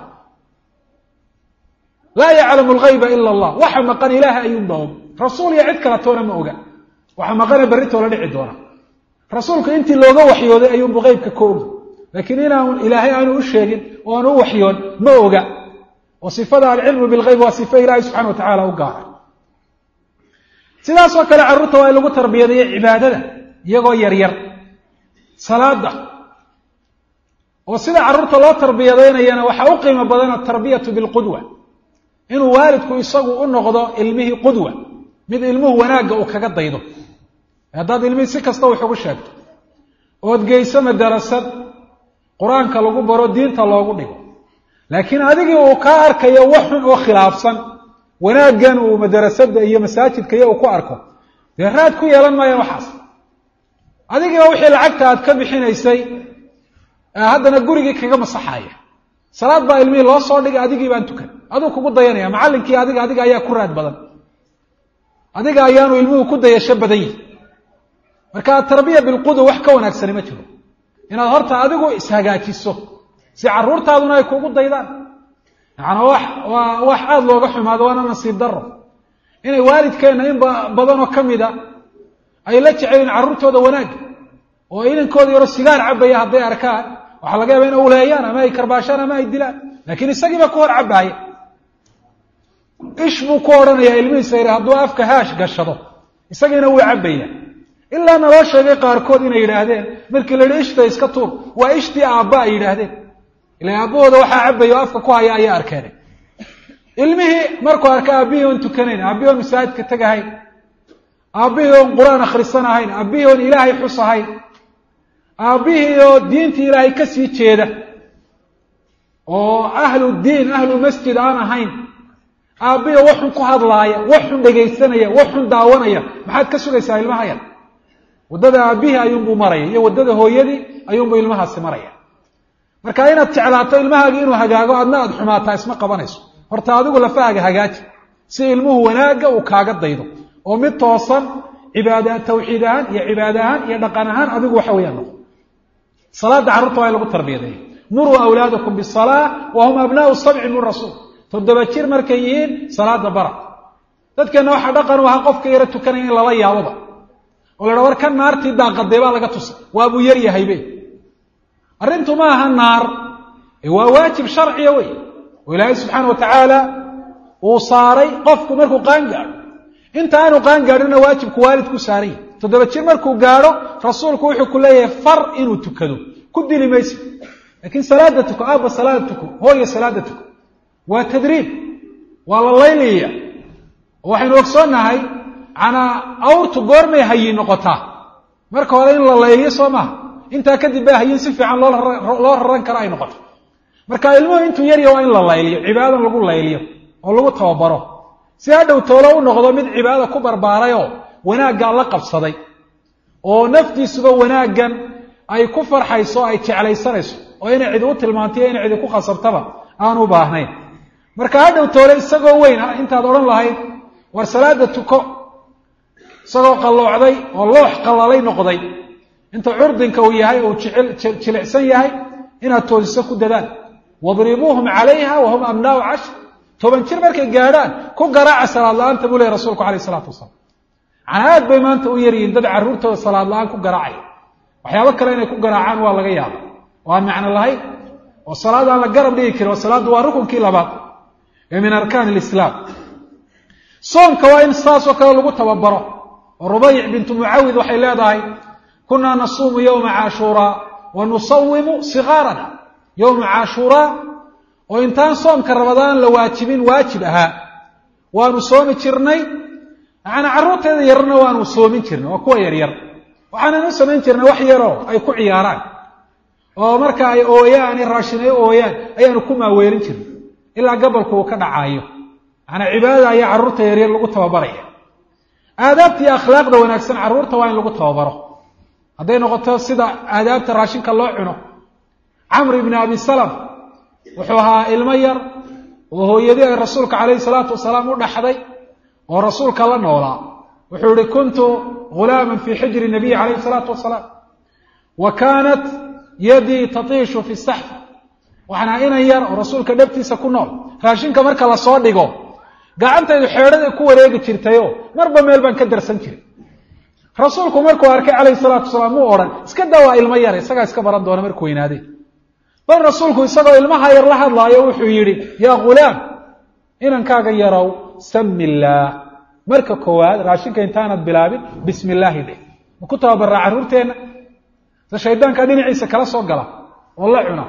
laa yaclamu lgayba ila allah waxa maqan ilaahay ayuunba og rasuul iyo cid kala toona ma oga waxa maqane berritoola dhici doona rasuulku intii looga waxyooday ayuunbu qeybka ka ogi laakiin inaan ilaahay aanu u sheegin oo aanu u waxyoon ma oga oo sifada alcilmu bilgeyb waa sifo ilaahay subxana wa tacaala u gaara sidaasoo kale carruurta waa in lagu tarbiyadeeyo cibaadada iyagoo yaryar salaada oo sida carruurta loo tarbiyadaynayana waxaa u qiimo badan atarbiyatu bilqudwa inuu waalidku isagu u noqdo ilmihii qudwa mid ilmuhu wanaagga uu kaga daydo haddaad ilmihii si kasta wax ugu sheegto ood geyso madarasad qur-aanka lagu baro diinta loogu dhigo laakiin adigii uu kaa arkayo wax xun oo khilaafsan wanaaggan uu madarasada iyo masaajidka iyo uu ku arko dee raad ku yeelan maayaan waxaas adigiiba wixii lacagta aad ka bixinaysay haddana gurigii kaga masaxaya salaad baa ilmihii loo soo dhigay adigii baan tukan aduu kugu dayanaya macallinkii adiga adiga ayaa ku raad badan adiga ayaanu ilmuhu ku dayasho badan yihi marka atarbiya bilqudwa wax ka wanaagsani ma jiro inaad horta adigu ishagaajiso si carruurtaaduna ay kugu daydaan yacanaa wax waa wax aada looga xumaado waana nasiib daro inay waalidkeenna in badanoo ka mida ay la jeceliin carruurtooda wanaagga oo inankooda yaroo sigaar cabaya hadday arkaan waxaa laga yaaba in uleeyaan ama ay karbaashaan ama ay dilaan laakiin isagiiba ku hor cabaaya ish buu ku odhanayaa ilmihiisa yidhi hadduu afka haash gashado isagiina wuu cabaya ilaa naloo sheegay qaarkood inay yidhaahdeen markii la yihi ishta iska tuur waa ishtii aabba ay yidhaahdeen ila aabbahooda waxaa cabaya oo afka ku haya ayaa arkeen ilmihii markuu arka aabbihii oon tukanayn aabbihii oon masaajidka tegahayn aabbihii oon qur-aan akhrisan ahayn aabbihii oon ilaahay xus ahayn aabbihii oo diintii ilaahay ka sii jeeda oo ahlu diin ahlu masjid aan ahayn aabbihii waxun ku hadlaaya waxun dhegaysanaya waxun daawanaya maxaad ka sugaysaa ilmaha yar waddada aabbihii ayuunbuu maraya iyo waddada hooyadii ayuunbuu ilmahaasi maraya marka inaad jeclaato ilmahaagi inuu hagaago adna aad xumaataa isma qabanayso horta adigu lafahaaga hagaaji si ilmuhu wanaagga uu kaaga daydo oo mid toosan cibaada tawxiid ahaan iyo cibaade ahaan iyo dhaqan ahaan adigu waxa weeyaan noqo salaada carruurta waa in lagu tarbiyadeeya muruu awlaadakum bisalaa wa hum abnaau sabci min rasuul toddoba jir markay yihiin salaada bara dadkeenna waxaa dhaqan u ahaa qofka yaro tukanaya in lala yaaboba oo la dha war ka naartii daaqaday baa laga tusay waabuu yar yahaybe arrintu ma aha naar waa waajib sharciya wey oo ilaahay subxaana wa tacaala uu saaray qofku markuu qaan gaadho inta aanu qaan gaadhina waajibku waalidku saaranya toddoba jir markuu gaadho rasuulku wuxuu ku leeyahay far inuu tukado ku dili maysid laakiin salaada tuko aabba salaada tuko hooya salaada tuko waa tadriib waa la laylaya oo waxaynu ogsoonnahay manaa awrtu goormay hayin noqotaa marka hore in la layliyo soo maaha intaa kadib baa hayin si fiican loo raran karo ay noqoto marka ilmuhu intuu yarya waa in la layliyo cibaadadan lagu layliyo oo lagu tababaro si hadhow toolo u noqdo mid cibaadada ku barbaarayoo wanaaggaa la qabsaday oo naftiisuba wanaaggan ay ku farxayso ay jeclaysanayso oo inay cidi u tilmaantayo inay cidi ku khasabtaba aan u baahnayn marka hadhow toole isagoo weyn intaad odhan lahayd war salaada tuko isagoo qalloocday oo loox qallalay noqday inta curdinka uu yahay uu jilicsan yahay inaad toosiso ku dadaal wadribuuhum calayha wahum abnaau cashr toban jir markay gaadhaan ku garaaca salaad la-aanta buu lehy rasulku alayh isalaatu wasalaam macnaa aad bay maanta u yaryihiin dad carruurtooda salaad la-aan ku garaacaya waxyaabo kale inay ku garaacaan waa laga yaaba oo aan macno lahayn oo salaad aan la garab dhigi karin oo salaaddu waa rukunkii labaad ee min arkaan alislaam soomka waa in saasoo kale lagu tababaro oo rubayc bintu mucawid waxay leedahay kunaa nasuumu yowma caashuuraa wa nusawimu sikaarana yowma caashuuraa oo intaan soomka rabadaan la waajibin waajib ahaa waanu soomi jirnay macanaa carruurteeda yarna waanu soomin jirnay waa kuwa yaryar waxaanan u samayn jirnay wax yaroo ay ku ciyaaraan oo marka ay ooyaan raashin ay ooyaan ayaanu ku maaweelin jirnay ilaa gabalku uu ka dhacaayo macanaa cibaadada ayaa carruurta yaryar lagu tababaraya aadaabta iyo akhlaaqda wanaagsan carruurta waa in lagu tababaro hadday noqoto sida aadaabta raashinka loo cuno camr ibni abi salam wuxuu ahaa ilmo yar oo hooyadii ay rasuulka calayhi salaatu wasalaam u dhaxday oo rasuulka la noolaa wuxuu ihi kuntu ghulaaman fii xijri nabiyi calayhi salaatu wasalaam wa kaanat yadii tatiishu fi saxf waxaan ahaa inan yar oo rasuulka dhabtiisa ku nool raashinka marka lasoo dhigo gacantaydu xeedhaday ku wareegi jirtayoo marba meel baan ka darsan jiray rasuulku markuu arkay calayhi salaatu wasalaam muu odhan iska daa waa ilmo yar isagaa iska baran doona markuu weynaadee bal rasuulku isagoo ilmaha yar la hadlaayo wuxuu yidhi yaa ghulaam inankaaga yarow sami illaah marka koowaad raashinka intaanad bilaabin bismi illaahi dheh ma ku tababaraa carruurteenna se shaydaanka dhinaciisa kala soo gala oo la cuna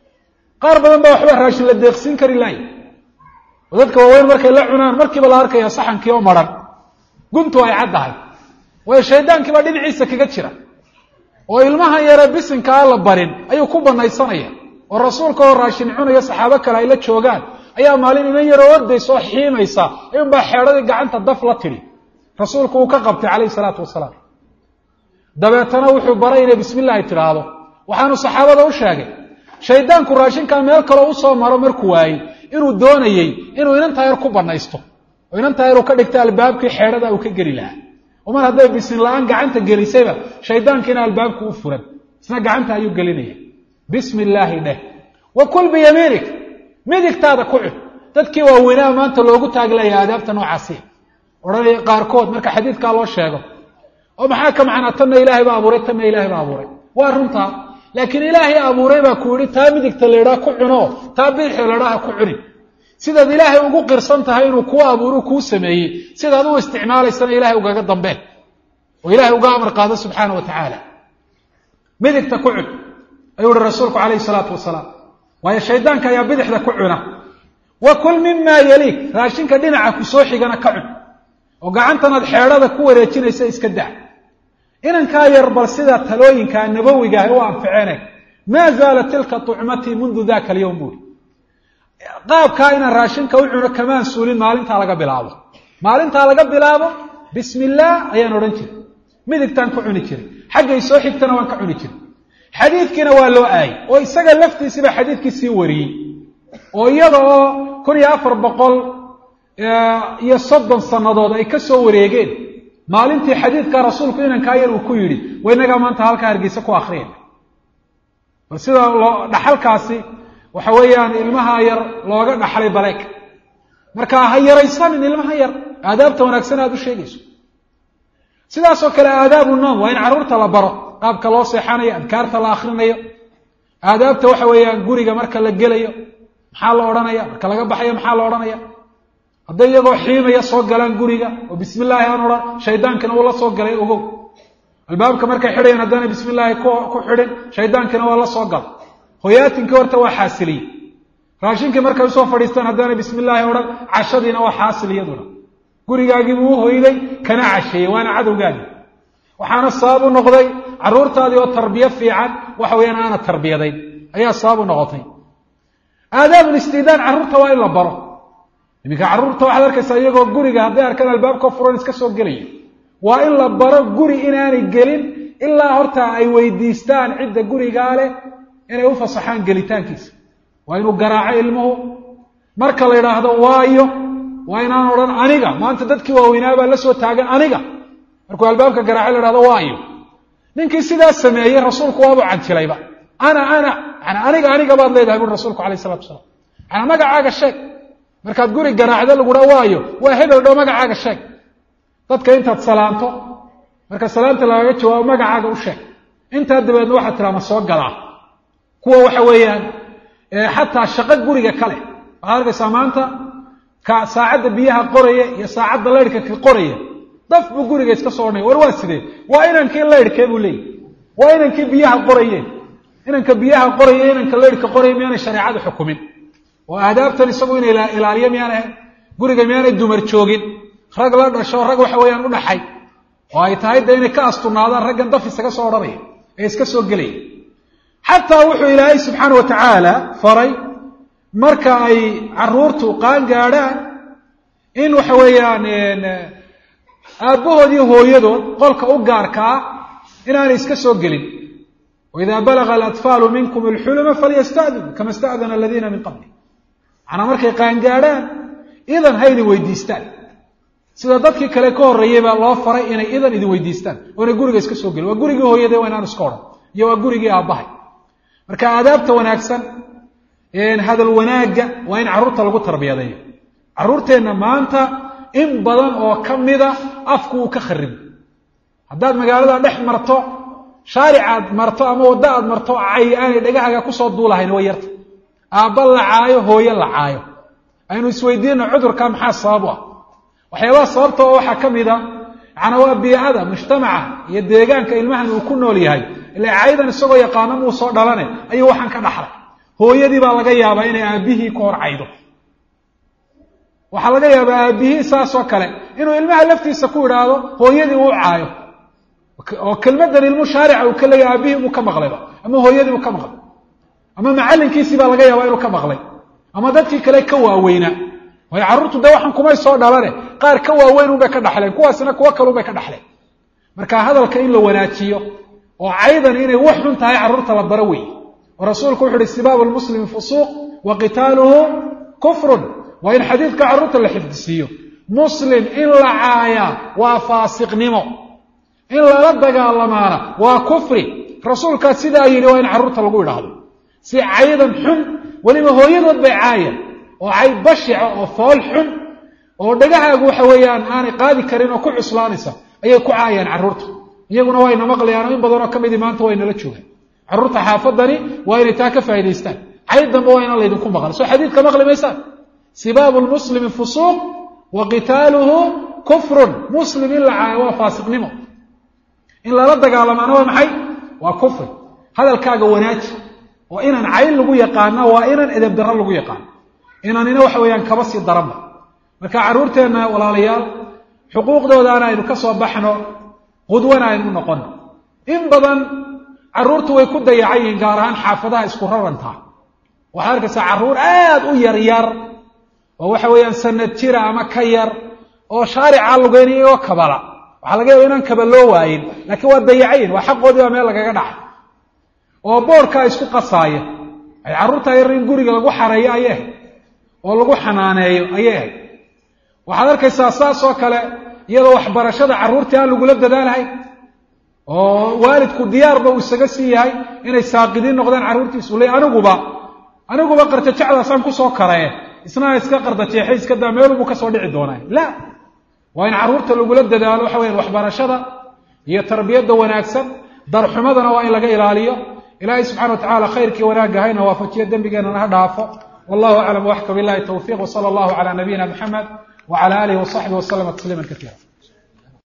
qaar badan baa waxba raashin la deeqsiin kari laaya oo dadka waaweyn markay la cunaan markiiba la arkaya saxankii oo maran guntu ay caddahay waayo shaydaankiibaa dhinaciisa kaga jira oo ilmaha yare bisinka aan la barin ayuu ku banaysanaya oo rasuulka oo raashin cunaya saxaabo kale ay la joogaan ayaa maalin inan yaroo ordaysa oo xiimaysa ayuunbaa xeedhadii gacanta daf la tidhi rasuulku uu ka qabtay calayhi salaatu wasalaam dabeetana wuxuu baray inay bismi illaahi tidhaahdo waxaanu saxaabada u sheegay shaydaanku raashinkaa meel kaloo usoo maro markuu waayey inuu doonayey inuu inantaa yar ku banaysto oo inantaa yar uu ka dhigta albaabkii xeedhada uu ka geli lahaa oo mar hadday bisin la-aan gacanta gelisayba shaydaankiina albaabku u furan isna gacanta ayuu gelinaya bismi illaahi dheh wa kul biyamiinik midigtaada ku cun dadkii waaweynaa maanta loogu taaglaya aadaabta noocaasiya odhanaya qaarkood marka xadiidkaa loo sheego oo maxaa ka macnaa tanna ilaahay baa abuuray tanna ilaahay baa abuuray waa runtaa laakiin ilaahay abuuray baa ku yidhi taa midigta laydhaa ku cuno taa bidixda laydhaa ha ku cunin sidaad ilaahay ugu qirsan tahay inuu kuu abuuru kuu sameeyey sidaad u isticmaalaysana ilahay ugaga dambeen oo ilahay uga amar qaado subxaana wa tacaala midigta ku cun ayuu uhi rasuulku calayhi salaatu wasalaam waayo shaydaanka ayaa bidixda ku cuna wa kul mimaa yaliik raashinka dhinaca ku soo xigana ka cun oo gacantanaad xeedhada ku wareejinaysa iska daa inankaa yar bal sida talooyinkaa nabowiga ah u anficeene maa zaalat tilka tucmatii mundu daka alyowm buuri qaabkaa inaan raashinka u cuno kamaan suulin maalintaa laga bilaabo maalintaa laga bilaabo bismi illaah ayaan odhan jiray midigtaan ku cuni jiray xaggay soo xigtana waan ka cuni jiray xadiidkiina waa loo aayay oo isaga laftiisiba xadiidkii sii wariyey oo iyada oo kun iyo afar boqol iyo soddon sannadood ay ka soo wareegeen maalintii xadiidka rasuulku inankaa yar uu ku yidhi wa inagaa maanta halkaa hargeysa ku akriyayna bal sida loo dhaxalkaasi waxa weeyaan ilmaha yar looga dhaxlay baleeg marka ha yaraysanin ilmaha yar aadaabta wanaagsan aad u sheegayso sidaasoo kale aadaabu noom waa in carruurta la baro qaabka loo seexanayo adkaarta la akrinayo aadaabta waxa weeyaan guriga marka la gelayo maxaa la odhanaya marka laga baxayo maxaa la odhanaya hadday iyagoo xiimaya soo galaan guriga oo bismi illaahi aan odhan shaydaankana uu la soo galay ogow albaabka markay xidhayan haddaana bismi illaahi ku xidhin shaydaankana waa la soo gala hoyaatinkii horta waa xaasiliyey raashinkii markay usoo fadhiistaan haddaana bismi illaahi odhan cashadiina waa xaasil iyaduna gurigaagiibuu u hoyday kana casheeyey waana cadowgaagi waxaana sabab u noqday carruurtaadii oo tarbiyo fiican waxa weeyaan aana tarbiyadayn ayaa sabab u noqotay aadaabul istidaan carruurta waa in la baro iminka carruurta waxaad arkaysaa iyagoo guriga hadday arkaan albaabka furan iska soo gelaya waa in la baro guri inaanay gelin ilaa horta ay weydiistaan cidda gurigaa leh inay u fasaxaan gelitaankiisa waa inuu garaaco ilmuhu marka la yidhaahdo waayo waa inaan odhan aniga maanta dadkii waaweynaabaa la soo taagan aniga markuu albaabka garaaco la yhahdo waayo ninkii sidaas sameeyey rasuulku waabuu canjilayba ana ana yani aniga aniga baad leedahay buri rasuulku alayh isalatu wasalaam yani magacaaga sheeg markaad guri garaacdo lagudha waayo waa hebel dhow magacaaga sheeg dadka intaad salaanto marka salaanta lagaga jawaabo magacaaga u sheeg intaa dabeedna waxaad tiraa ma soo galaa kuwa waxa weeyaan xataa shaqo guriga kale waxaad arkaysaa maanta ka saacadda biyaha qoraya iyo saacadda laydhka ka qoraya daf buu guriga iska soo odhanaya war waa sidee waa inankii laydhkee buu leeyahy waa inankii biyaha qorayeen inanka biyaha qoraya inanka laydhka qoraya miyaanay shareecadu xukumin oo aadaabtan isagu inay ilaaliyo miyaan ahayn guriga miyaanay dumar joogin rag la dhasho rag waxa weeyaan u dhaxay oo ay tahay de inay ka astunaadaan raggan daf isaga soo odhanaya ee iska soo gelaya xataa wuxuu ilaahay subxaana wa tacaala faray marka ay caruurtu qaan gaadhaan in waxa weeyaan aabbahood iyo hooyadood qolka u gaarkaa inaanay iska soo gelin waidaa balaga alatfaalu minkum alxuluma falyastadinu kama sta'dana aladiina min qabli macnaa markay qaangaadhaan idan ha idin weydiistaan sida dadkii kale ka horreeyey baa loo faray inay idan idin weydiistaan oo inay guriga iska soo gelin waa gurigii hooyade waa inaan iska odhan iyo waa gurigii aabbahay marka aadaabta wanaagsan hadal wanaagga waa in carruurta lagu tarbiyadeeyo carruurteenna maanta in badan oo ka mida afku uu ka kharibo haddaad magaalada dhex marto shaaricaad marto ama waddo aad marto cay aanay dhagahaga kusoo duulahayn way yarta aabba la caayo hooye la caayo aynu isweydiino cudurka maxaa sabab u ah waxyaabaha sababta oo waxaa ka mid a macnaa waa biicada mujtamaca iyo deegaanka ilmahan uu ku nool yahay ila caydan isagoo yaqaano muu soo dhalane ayuu waxaan ka dhaxlay hooyadii baa laga yaabaa inay aabbihii ka hor caydo waxaa laga yaabaa aabbihii saasoo kale inuu ilmaha laftiisa ku idhaahdo hooyadii uu caayo oo kelmadan ilmu shaarica uu ka leeyahy aabbihii buu ka maqlayba ama hooyadii buu ka maqlay ama macallinkiisii baa laga yaabaa inuu ka maqlay ama dadkii kale ka waaweynaa waayo carruurtu dee waxaan kumay soo dhalane qaar ka waaweyn unbay ka dhaxleen kuwaasina kuwo kalunbay ka dhaxleen marka hadalka in la wanaajiyo oo caydan inay wax xun tahay carruurta la baro weeye oo rasuulku wuxu uhi sibaabu lmuslimi fusuuq wa qitaaluhu kufrun waa in xadiidka carruurta la xifdisiiyo muslim in la caayaa waa faasiqnimo in lala dagaalamaana waa kufri rasuulkaas sidaa yidhi waa in carruurta lagu idhaahdo si caydan xun weliba hooyadood bay caayaan oo cay bashica oo fool xun oo dhagahaagu waxa weeyaan aanay qaadi karin oo ku cuslaanaysa ayay ku caayaan carruurta iyaguna wayna maqlayaan in badanoo ka midii maanta waynala joogaan carruurta xaafadani waa inay taa ka faa'idaystaan cayd dambe waa inaan laydinku maqan soo xadiidka maqli maysaan sibaabu lmuslimi fusuuq wa qitaaluhu kufrun muslim in la caayo waa faasiqnimo in lala dagaalamaana waa maxay waa kufri hadalkaaga wanaaji oo inaan cayn lagu yaqaana waa inaan edeb darro lagu yaqaano inaanina waxa weeyaan kaba sii daranba marka carruurteenna walaalayaal xuquuqdoodaana aynu ka soo baxno qudwana aynu noqono in badan carruurtu way ku dayacan yihiin gaar ahaan xaafadaha isku rarantaa waxaad arkaysaa carruur aad u yar yar oo waxa weeyaan sanad jira ama ka yar oo shaarica lugeynaya oo kabala waxaa laga yaba inaan kaba loo waayin laakiin waa dayacayin waa xaqoodii baa meel lagaga dhacay oo boorkaa isku qasaaya ay carruurtaa yar in guriga lagu xareeyo ayay ahayd oo lagu xanaaneeyo ayay ahayd waxaad arkaysaa saas oo kale iyadoo waxbarashada carruurtii aan lagula dadaalahayn oo waalidku diyaarba uu isaga sii yahay inay saaqidiin noqdaan carruurtiisu le aniguba aniguba qarjajacdaasaan kusoo karaye isnaa iska qardajeexay iska daa meelubuu kasoo dhici doonaa la waa in carruurta lagula dadaalo waxa weyan waxbarashada iyo tarbiyadda wanaagsan darxumadana waa in laga ilaaliyo ilaahay subxana wa tacala khayrkii wanaagga hayna waafajiyo dembigeenana ha dhaafo wallahu aclam waxka billahi tawfiq wsala allahu cala nabiyina muxamed wcala alihi wasaxbihi waslama tasliima kaiira